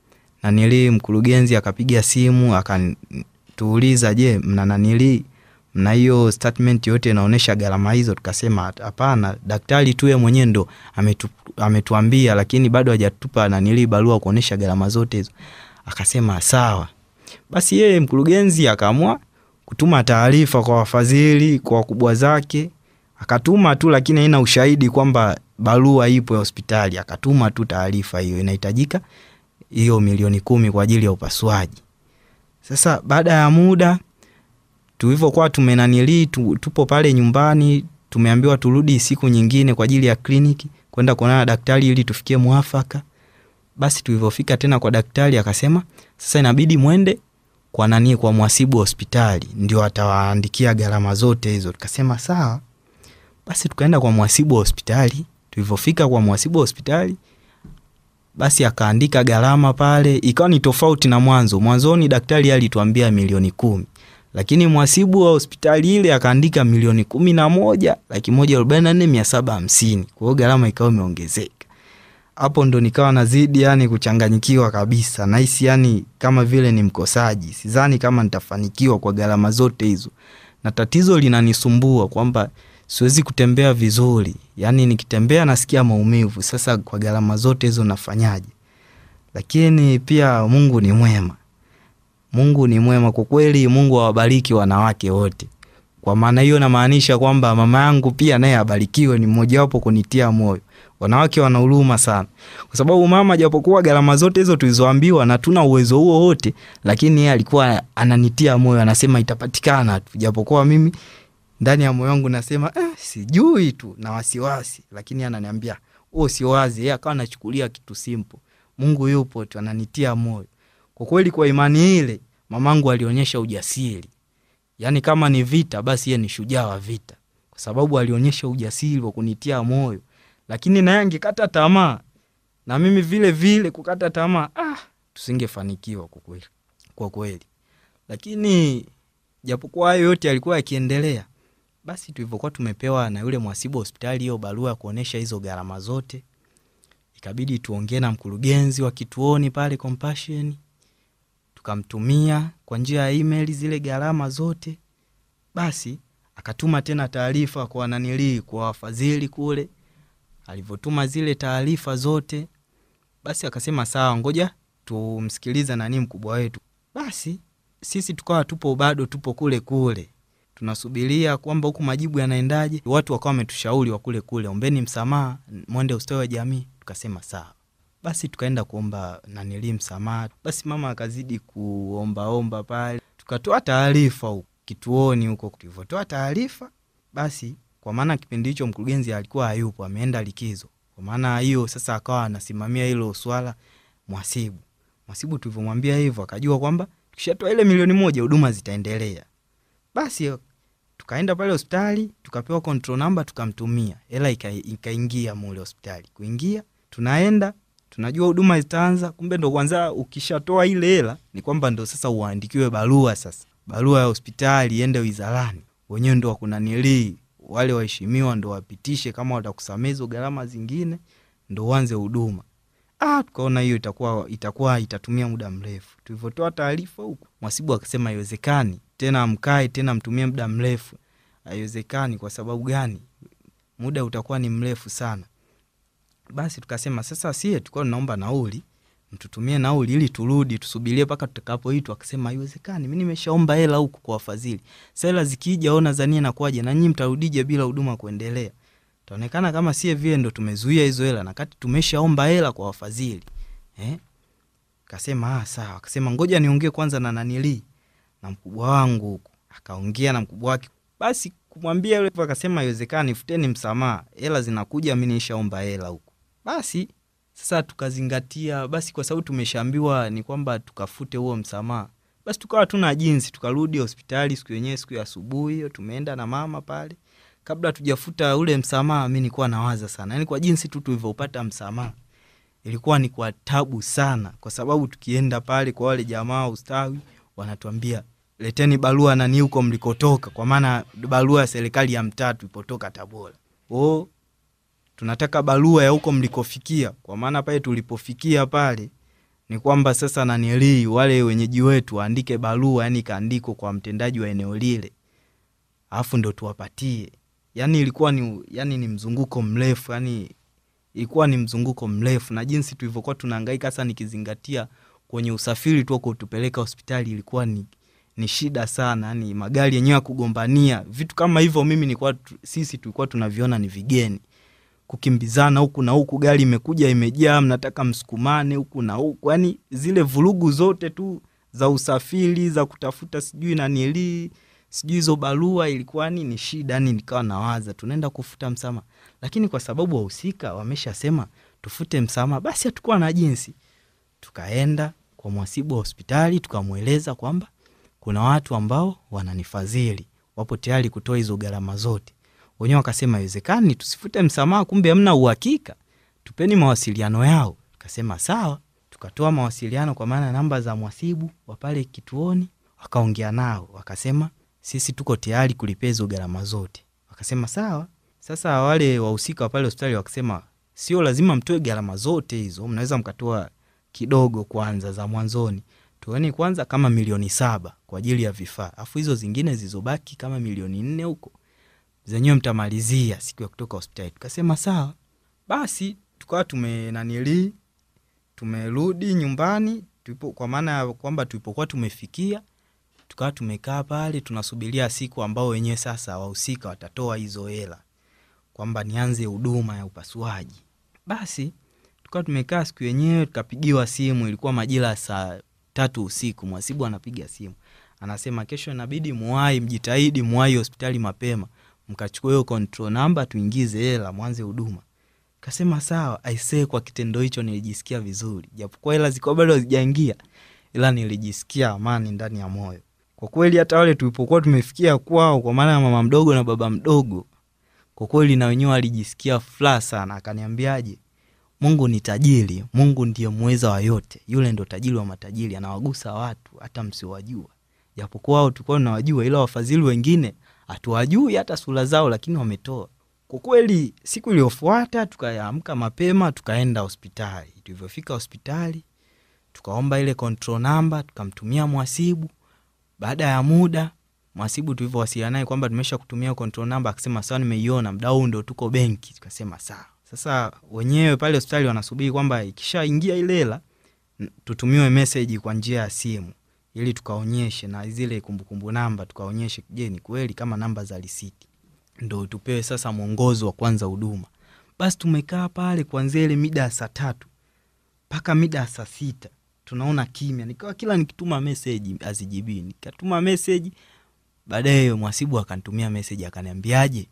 S1: nanili mkurugenzi akapiga simu akatuuliza, je, mna nanili mna hiyo statement yote inaonyesha gharama hizo? Tukasema hapana, daktari tu yeye mwenyewe ndo ametu, ametuambia, lakini bado hajatupa nanili barua kuonyesha gharama zote hizo. Akasema sawa. Basi yeye mkurugenzi akaamua kutuma taarifa kwa wafadhili, kwa wakubwa zake, akatuma tu, lakini haina ushahidi kwamba barua ipo ya hospitali. Akatuma tu taarifa hiyo inahitajika hiyo milioni kumi kwa ajili ya upasuaji. Sasa baada ya muda tulivyokuwa tumenanilii tu, tupo pale nyumbani, tumeambiwa turudi siku nyingine kwa ajili ya kliniki kwenda kuonana na daktari ili tufikie mwafaka. Basi tulivyofika tena kwa daktari akasema sasa inabidi mwende kwa nani, kwa mhasibu wa hospitali ndio atawaandikia gharama zote hizo. Tukasema sawa. Basi tukaenda kwa mhasibu wa hospitali. Tulivyofika kwa mhasibu wa hospitali basi akaandika gharama pale, ikawa ni tofauti na mwanzo. Mwanzoni daktari alituambia milioni kumi, lakini mhasibu wa hospitali ile akaandika milioni kumi na moja laki moja arobaini na nne mia saba hamsini. Kwa hiyo gharama ikawa imeongezeka. Hapo ndo nikawa nazidi yani kuchanganyikiwa kabisa, nahisi yani kama vile ni mkosaji. Sidhani kama nitafanikiwa kwa gharama zote hizo, na tatizo linanisumbua kwamba siwezi kutembea vizuri, yaani nikitembea nasikia maumivu. Sasa kwa gharama zote hizo nafanyaje? Lakini pia Mungu ni mwema, Mungu ni mwema kwa kweli. Mungu awabariki wanawake wote. Kwa maana hiyo namaanisha kwamba mama yangu pia naye abarikiwe, ni mmojawapo kunitia moyo. Wanawake wana huruma sana, kwa sababu mama, japokuwa gharama zote hizo tulizoambiwa na tuna uwezo huo wote, lakini yeye alikuwa ananitia moyo, anasema itapatikana tu, japokuwa mimi ndani ya moyo wangu nasema eh, sijui tu na wasiwasi, lakini ananiambia oh, siwazi. Yeye akawa anachukulia kitu simple, Mungu yupo tu, ananitia moyo. Kwa kweli, kwa imani ile mamangu alionyesha ujasiri, yaani kama ni vita, basi yeye ni shujaa wa vita, kwa sababu alionyesha ujasiri wa kunitia moyo. Lakini naye angekata tamaa na mimi vile vile kukata tamaa, ah, tusingefanikiwa kwa kweli, kwa kweli. Lakini japokuwa hayo yote yalikuwa yakiendelea basi tulivyokuwa tumepewa na yule mhasibu wa hospitali hiyo barua ya kuonyesha hizo gharama zote, ikabidi tuongee na mkurugenzi wa kituoni pale Compassion, tukamtumia kwa njia ya email zile gharama zote. Basi akatuma tena taarifa kwa nanilii, kwa wafadhili kule. Alivyotuma zile taarifa zote, basi akasema sawa, ngoja tumsikiliza nani mkubwa wetu. Basi sisi tukawa tupo bado tupo kule kule tunasubiria kwamba huku majibu yanaendaje. Watu wakawa wametushauri wa kule kule, ombeni msamaha, mwende ustawi wa jamii. Tukasema sawa, basi tukaenda kuomba nanili msamaha. Basi mama akazidi kuombaomba pale, tukatoa taarifa huko kituoni huko. Tulivyotoa taarifa, basi kwa kwa maana kipindi hicho mkurugenzi alikuwa hayupo, ameenda likizo. Kwa maana hiyo sasa akawa anasimamia hilo swala mwasibu. Mwasibu tulivyomwambia hivyo, akajua kwamba tukishatoa ile milioni moja huduma zitaendelea. Basi tukaenda pale hospitali tukapewa control number, tukamtumia hela, ika- ikaingia mule hospitali. Kuingia tunaenda tunajua huduma zitaanza, kumbe ndo kwanza ukishatoa ile hela ni kwamba ndo sasa uandikiwe barua sasa, barua ya hospitali iende wizarani, wenyewe ndo wakunanilii wale waheshimiwa ndo wapitishe kama watakusamea hizo gharama zingine, ndo uanze huduma. Ah, tukaona hiyo itakuwa itakuwa itatumia muda mrefu. Tulivyotoa taarifa huku, mwasibu akasema haiwezekani tena, mkae tena mtumie muda mrefu. Haiwezekani. Kwa sababu gani? Muda utakuwa ni mrefu sana. Basi tukasema sasa, sie tulikuwa tunaomba nauli, mtutumie nauli ili turudi tusubirie mpaka tutakapoitwa. Akasema haiwezekani, mi nimeshaomba hela huku kwa wafadhili. Sasa hela zikija, ona zania nakuaje, na nyinyi mtarudije bila huduma kuendelea? Taonekana kama sie vile ndo tumezuia hizo hela, na kati tumeshaomba hela kwa wafadhili eh? Kasema ah, sawa. Akasema ngoja niongee kwanza na nanili na mkubwa wangu huku. Akaongea na mkubwa wake, basi kumwambia yule, akasema haiwezekani, futeni msamaha, hela zinakuja, mi nishaomba hela huku. Basi sasa tukazingatia, basi kwa sababu tumeshaambiwa ni kwamba tukafute huo msamaha, basi tukawa tuna jinsi, tukarudi hospitali siku yenyewe, siku ya asubuhi hiyo, tumeenda na mama pale. Kabla tujafuta ule msamaha, mi nilikuwa nawaza sana, yani kwa jinsi tu tulivyopata msamaha ilikuwa ni kwa tabu sana, kwa sababu tukienda pale kwa wale jamaa ustawi, wanatuambia leteni barua nani huko mlikotoka, kwa maana barua ya serikali ya mtaa tulipotoka Tabora. O, tunataka barua ya huko mlikofikia, kwa maana pale tulipofikia pale ni kwamba sasa nanilii wale wenyeji wetu waandike barua, yani ikaandikwa kwa mtendaji wa eneo lile, alafu ndo tuwapatie. Yani ilikuwa ni, yani ni mzunguko mrefu, yani ilikuwa ni mzunguko mrefu, na jinsi tulivyokuwa tunahangaika sasa, nikizingatia kwenye usafiri tu kutupeleka hospitali ilikuwa ni, ni shida sana, yani magari yenyewe ya kugombania vitu kama hivyo, mimi nilikuwa tu- sisi tulikuwa tunaviona ni vigeni kukimbizana huku na huku, gari imekuja imejaa, mnataka msukumane huku na huku, yani zile vurugu zote tu za usafiri za kutafuta sijui nanilii sijui hizo barua, ilikuwa ni ni shida. Yani nikawa nawaza tunaenda kufuta msamaha, lakini kwa sababu wahusika wameshasema tufute msamaha, basi hatukuwa na jinsi. Tukaenda kwa mwasibu wa hospitali tukamweleza kwamba kuna watu ambao wananifadhili, wapo tayari kutoa hizo gharama zote wenyewe wakasema haiwezekani, tusifute msamaha, kumbe hamna uhakika, tupeni mawasiliano yao. Tukasema sawa, tukatoa mawasiliano kwa maana namba za mwasibu wa pale kituoni, wakaongea nao, wakasema sisi tuko tayari kulipia hizo gharama zote. Wakasema sawa. Sasa wale wahusika wa pale hospitali wakasema sio lazima mtoe gharama zote hizo, mnaweza mkatoa kidogo kwanza za mwanzoni, tueni kwanza kama milioni saba kwa ajili ya vifaa, afu hizo zingine zilizobaki kama milioni nne huko zenyewe mtamalizia siku ya kutoka hospitali. Tukasema sawa. Basi tukawa tumenanili tumerudi nyumbani tulipo, kwa maana ya kwamba tulipokuwa tumefikia, tukawa tumekaa pale tunasubiria siku ambao wenyewe sasa wahusika watatoa hizo hela kwamba nianze huduma ya upasuaji. Basi tukawa tumekaa siku yenyewe, tukapigiwa simu, ilikuwa majira ya saa tatu usiku. Mwasibu anapiga simu anasema, kesho inabidi muwai, mjitahidi muwai hospitali mapema mkachukua hiyo control number tuingize hela mwanze huduma. Kasema sawa. Aisee, kwa kitendo hicho nilijisikia vizuri, japokuwa hela zilikuwa bado hazijaingia, ila nilijisikia amani ndani ya moyo kwa kweli. Hata wale tulipokuwa tumefikia kwao, kwa maana ya mama mdogo na baba mdogo, kwa kweli na wenyewe alijisikia furaha sana. Akaniambiaje, Mungu ni tajiri, Mungu ndiye muweza wa yote, yule ndo tajiri wa matajiri, anawagusa watu hata msiwajua, japokuwa wao tulikuwa tunawajua, ila wafadhili wengine hatuwajui hata sura zao, lakini wametoa. Kwa kweli, siku iliyofuata tukaamka mapema, tukaenda hospitali. Tulivyofika hospitali, tukaomba ile control number, tukamtumia mwasibu. Baada ya muda, mwasibu tulivyowasiliana naye kwamba tumesha kutumia control number, akasema sawa, nimeiona, mda huu ndo tuko benki. Tukasema sawa. Sasa wenyewe pale hospitali wanasubiri kwamba ikishaingia ile hela tutumiwe meseji kwa njia ya simu ili tukaonyeshe na zile kumbukumbu namba tukaonyeshe, je, ni kweli kama namba za risiti, ndo tupewe sasa mwongozo wa kwanza huduma. Basi tumekaa pale kuanzia ile mida ya saa tatu mpaka mida ya saa sita tunaona kimya, nikawa kila nikituma meseji azijibii, nikatuma meseji. Baadaye mwasibu akanitumia meseji akaniambiaje,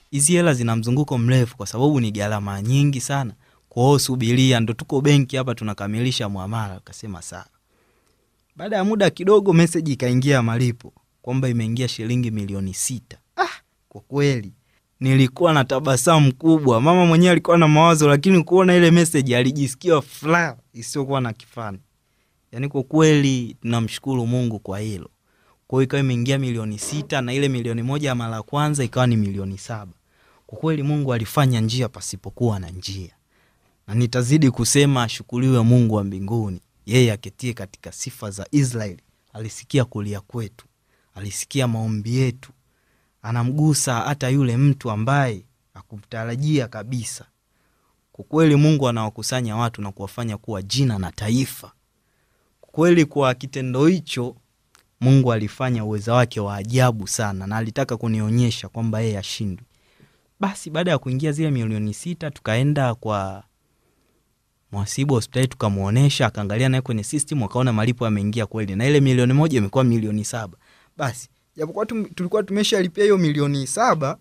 S1: hizi hela zina mzunguko mrefu kwa sababu ni gharama nyingi sana kwao subiria ndo tuko benki hapa tunakamilisha mwamala akasema sawa baada ya muda kidogo meseji ikaingia ya malipo kwamba imeingia shilingi milioni sita ah, kwa kweli nilikuwa na tabasamu kubwa mama mwenyewe alikuwa na mawazo lakini kuona ile meseji alijisikia furaha isiyokuwa na kifani yaani kwa kweli tunamshukuru mungu kwa hilo kwao ikawa imeingia milioni sita na ile milioni moja ya mara ya kwanza ikawa ni milioni saba kwa kweli mungu alifanya njia pasipokuwa na njia na nitazidi kusema ashukuriwe mungu wa mbinguni yeye aketie katika sifa za israeli alisikia kulia kwetu alisikia maombi yetu anamgusa hata yule mtu ambaye akumtarajia kabisa kwa kweli mungu anawakusanya watu na kuwafanya kuwa jina na taifa kwa kweli kwa kitendo hicho mungu alifanya uweza wake wa ajabu sana na alitaka kunionyesha kwamba yeye ashindwi basi baada ya kuingia zile milioni sita tukaenda kwa mwasibu wa hospitali tukamwonyesha akaangalia naye kwenye system akaona malipo yameingia kweli na ile milioni moja imekuwa milioni saba basi japokuwa tum- tulikuwa tumeshalipia hiyo milioni saba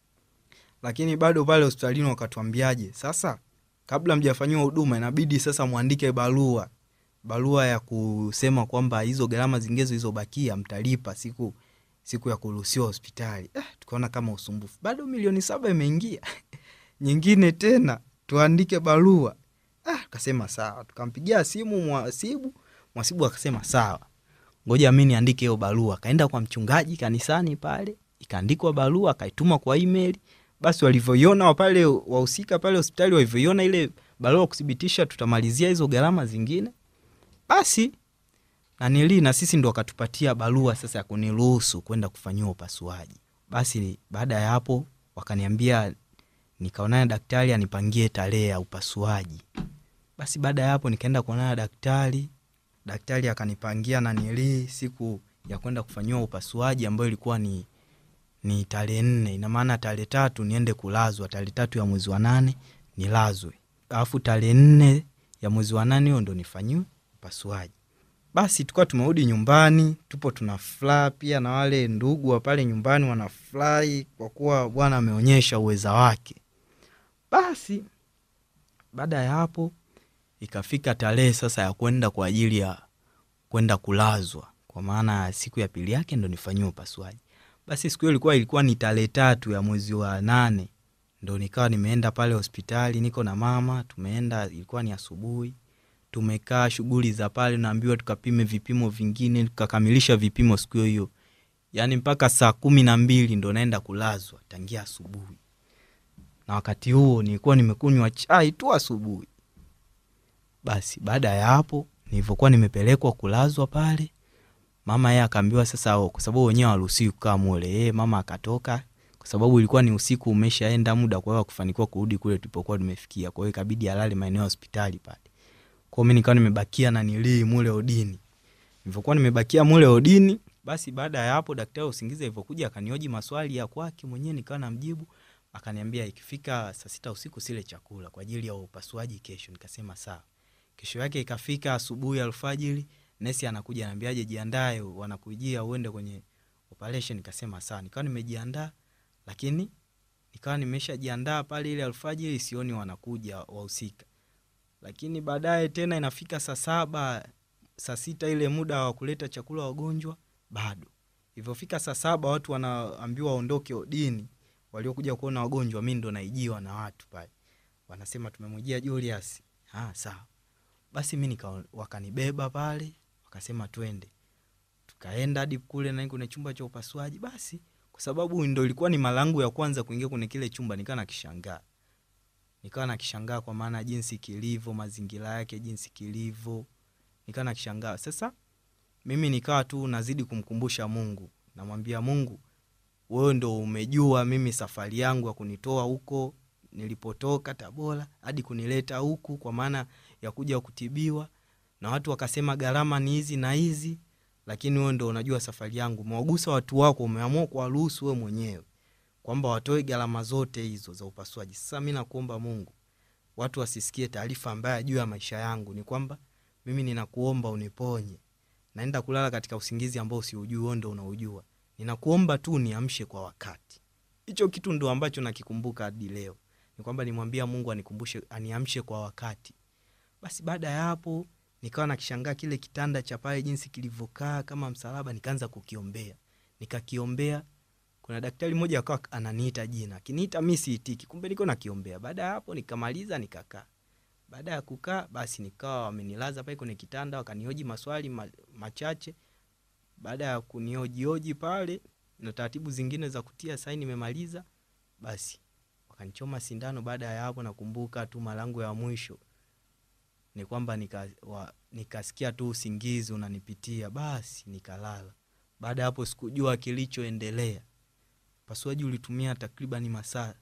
S1: lakini bado pale hospitalini wakatuambiaje sasa kabla mjafanyiwa huduma inabidi sasa mwandike barua barua ya kusema kwamba hizo gharama zingine zilizobakia mtalipa siku siku ya kuruhusiwa hospitali eh, tukaona kama usumbufu bado milioni saba imeingia nyingine tena tuandike barua ah, tukasema sawa tukampigia simu mwasibu mwasibu akasema sawa ngoja mi niandike hiyo barua akaenda kwa mchungaji kanisani pale ikaandikwa barua akaituma kwa email basi walivyoiona pale wahusika pale hospitali walivyoiona ile barua kuthibitisha tutamalizia hizo gharama zingine basi nanili na sisi ndo wakatupatia barua sasa ya kuniruhusu kwenda kufanyiwa upasuaji basi baada ya hapo wakaniambia nikaonana daktari anipangie tarehe ya upasuaji basi baada ya hapo nikaenda kuonana daktari daktari akanipangia nanili siku ya kwenda kufanyiwa upasuaji ambayo ilikuwa ni ni tarehe nne ina maana tarehe tatu niende kulazwa tarehe tatu ya mwezi wa nane nilazwe alafu tarehe nne ya mwezi wa nane hiyo ndo nifanyiwe upasuaji basi tukawa tumerudi nyumbani tupo tuna furaha pia na wale ndugu wa pale nyumbani wanafurahi kwa kuwa bwana ameonyesha uweza wake basi baada ya hapo ikafika tarehe sasa ya kwenda kwa ajili ya kwenda kulazwa kwa maana siku ya pili yake ndo nifanyiwe upasuaji basi siku hiyo ilikuwa ilikuwa ni tarehe tatu ya mwezi wa nane ndo nikawa nimeenda pale hospitali niko na mama tumeenda ilikuwa ni asubuhi tumekaa shughuli za pale naambiwa tukapime vipimo vingine tukakamilisha vipimo siku hiyo hiyo yaani mpaka saa kumi na mbili ndo naenda kulazwa tangia asubuhi na wakati huo nilikuwa nimekunywa chai tu asubuhi basi baada ya hapo nilivyokuwa nimepelekwa kulazwa pale mama yeye akaambiwa sasa oh, kwa sababu wenyewe hawaruhusiwi kukaa mule yeye mama akatoka kwa sababu ilikuwa ni usiku umeshaenda muda kwa hiyo kufanikiwa kurudi kule tulipokuwa tumefikia kwa hiyo ikabidi alale maeneo ya hospitali pale kwao mi nikawa nimebakia na nilii mule odini nilivyokuwa nimebakia mule odini basi baada ya hapo daktari wa usingizi alivyokuja akanioji maswali ya kwake mwenyewe nikawa namjibu akaniambia ikifika saa sita usiku sile chakula kwa ajili ya upasuaji kesho nikasema sawa kesho yake ikafika asubuhi alfajiri nesi anakuja anaambiaje jiandae wanakujia uende kwenye operation nikasema sawa nikawa nimejiandaa lakini nikawa nimeshajiandaa pale ile alfajiri sioni wanakuja wahusika lakini baadaye tena inafika saa saba saa sita ile muda wa kuleta chakula wagonjwa bado ilivyofika saa saba watu wanaambiwa waondoke odini waliokuja kuona wagonjwa mi ndo naijiwa na watu pale wanasema tumemwijia julius ah, sawa basi mi nika wakanibeba pale wakasema twende tukaenda hadi kule na kwenye chumba cha upasuaji basi kwa sababu ndo ilikuwa ni mara yangu ya kwanza kuingia kwenye kile chumba nikawa nakishangaa nikawa nakishangaa kwa maana jinsi kilivyo mazingira yake jinsi kilivyo nikawa nakishangaa sasa mimi nikawa tu nazidi kumkumbusha mungu namwambia mungu wewe ndo umejua mimi safari yangu ya kunitoa huko nilipotoka tabora hadi kunileta huku kwa maana ya kuja kutibiwa na watu wakasema gharama ni hizi na hizi lakini wewe ndo unajua safari yangu umewagusa watu wako umeamua kuwaruhusu wewe mwenyewe kwamba watoe gharama zote hizo za upasuaji sasa mi nakuomba mungu watu wasisikie taarifa mbaya juu ya maisha yangu ni kwamba mimi ninakuomba uniponye naenda kulala katika usingizi ambao siujui wewe ndo unaujua ninakuomba tu niamshe kwa wakati hicho kitu ndo ambacho nakikumbuka hadi leo ni kwamba nimwambia mungu anikumbushe aniamshe kwa wakati basi baada ya hapo nikawa nakishangaa kile kitanda cha pale jinsi kilivyokaa kama msalaba nikaanza kukiombea nikakiombea kuna daktari mmoja akawa ananiita jina akiniita mi siitiki kumbe niko nakiombea baada ya hapo nikamaliza nikakaa baada ya kukaa basi nikawa wamenilaza pale kwenye kitanda wakanihoji maswali ma, machache baada ya kunihojioji pale na taratibu zingine za kutia saini nimemaliza basi wakanichoma sindano baada ya hapo nakumbuka tu malango ya mwisho ni kwamba nika, wa, nikasikia tu usingizi unanipitia basi nikalala baada ya hapo sikujua kilichoendelea upasuaji ulitumia takriban masaa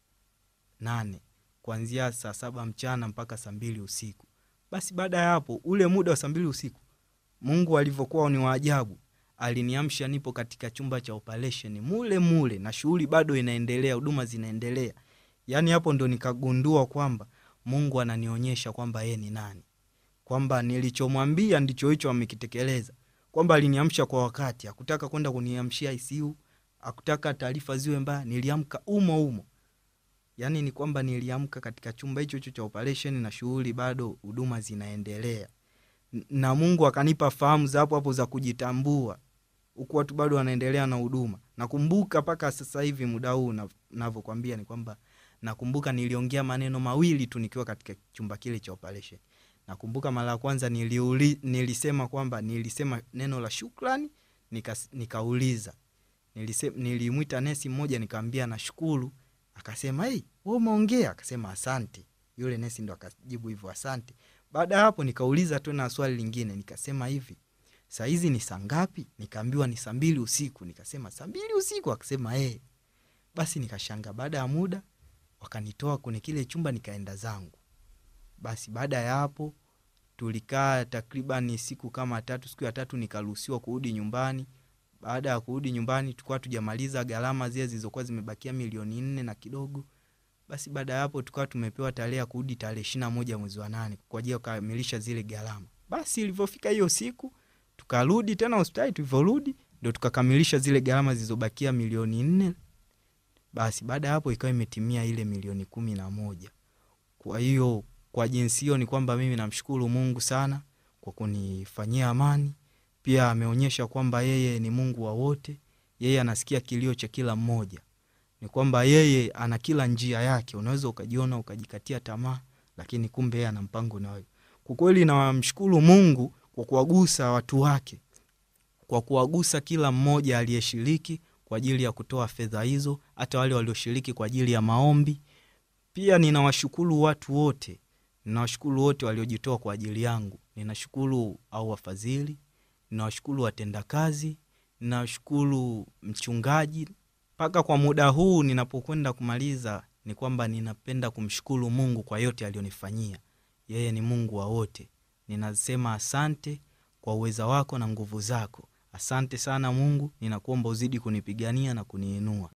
S1: nane kuanzia saa saba mchana mpaka saa mbili usiku basi baada ya hapo ule muda wa saa mbili usiku mungu alivyokuwa ni waajabu aliniamsha nipo katika chumba cha operation mule mule na shughuli bado inaendelea huduma zinaendelea yaani hapo ndo nikagundua kwamba mungu ananionyesha kwamba yeye ni nani kwamba nilichomwambia ndicho hicho amekitekeleza kwamba aliniamsha kwa wakati akutaka kwenda kuniamshia ICU akutaka taarifa ziwe mbaya niliamka umo umo yaani ni kwamba niliamka katika chumba hicho hicho cha operation na shughuli bado huduma zinaendelea N- na mungu akanipa fahamu za hapo hapo za kujitambua huku watu bado wanaendelea na huduma nakumbuka mpaka sasa hivi muda huu na- navyokwambia ni kwamba nakumbuka niliongea maneno mawili tu nikiwa katika chumba kile cha operation nakumbuka mara ya kwanza niliuli, nilisema kwamba nilisema neno la shukrani nikas- nikauliza Nilise- nilimwita nesi mmoja nikaambia nashukuru akasema hey, we umeongea akasema asante yule nesi ndo akajibu hivyo asante baada ya hapo nikauliza tena swali lingine nikasema hivi saa hizi ni saa ngapi nikaambiwa ni saa mbili usiku nikasema saa mbili usiku akasema hey. basi nikashanga baada ya muda wakanitoa kwenye kile chumba nikaenda zangu basi baada ya hapo tulikaa takriban siku kama tatu siku ya tatu nikaruhusiwa kurudi nyumbani baada ya kurudi nyumbani tukawa tujamaliza gharama zile zilizokuwa zimebakia milioni nne na kidogo basi baada ya hapo tukawa tumepewa tarehe ya kurudi tarehe ishiri na moja mwezi wa nane kwa ajili ya kukamilisha zile gharama basi ilivyofika hiyo siku tukarudi tena hospitali tulivyorudi ndo tukakamilisha zile gharama zilizobakia milioni nne basi baada ya hapo ikawa imetimia ile milioni kumi na moja kwa hiyo kwa jinsi hiyo ni kwamba mimi namshukuru mungu sana kwa kunifanyia amani pia ameonyesha kwamba yeye ni mungu wa wote yeye anasikia kilio cha kila mmoja ni kwamba yeye ana kila njia yake unaweza ukajiona ukajikatia tamaa lakini kumbe yeye ana mpango na wewe kwa kweli namshukuru mungu kwa kuwagusa watu wake kwa kuwagusa kila mmoja aliyeshiriki kwa ajili ya kutoa fedha hizo hata wale walioshiriki kwa ajili ya maombi pia ninawashukuru watu wote ninawashukuru wote waliojitoa kwa ajili yangu ninashukuru au wafadhili ninawashukuru watendakazi ninawashukuru mchungaji mpaka kwa muda huu ninapokwenda kumaliza ni kwamba ninapenda kumshukuru mungu kwa yote aliyonifanyia yeye ni mungu wa wote ninasema asante kwa uweza wako na nguvu zako asante sana mungu ninakuomba uzidi kunipigania na kuniinua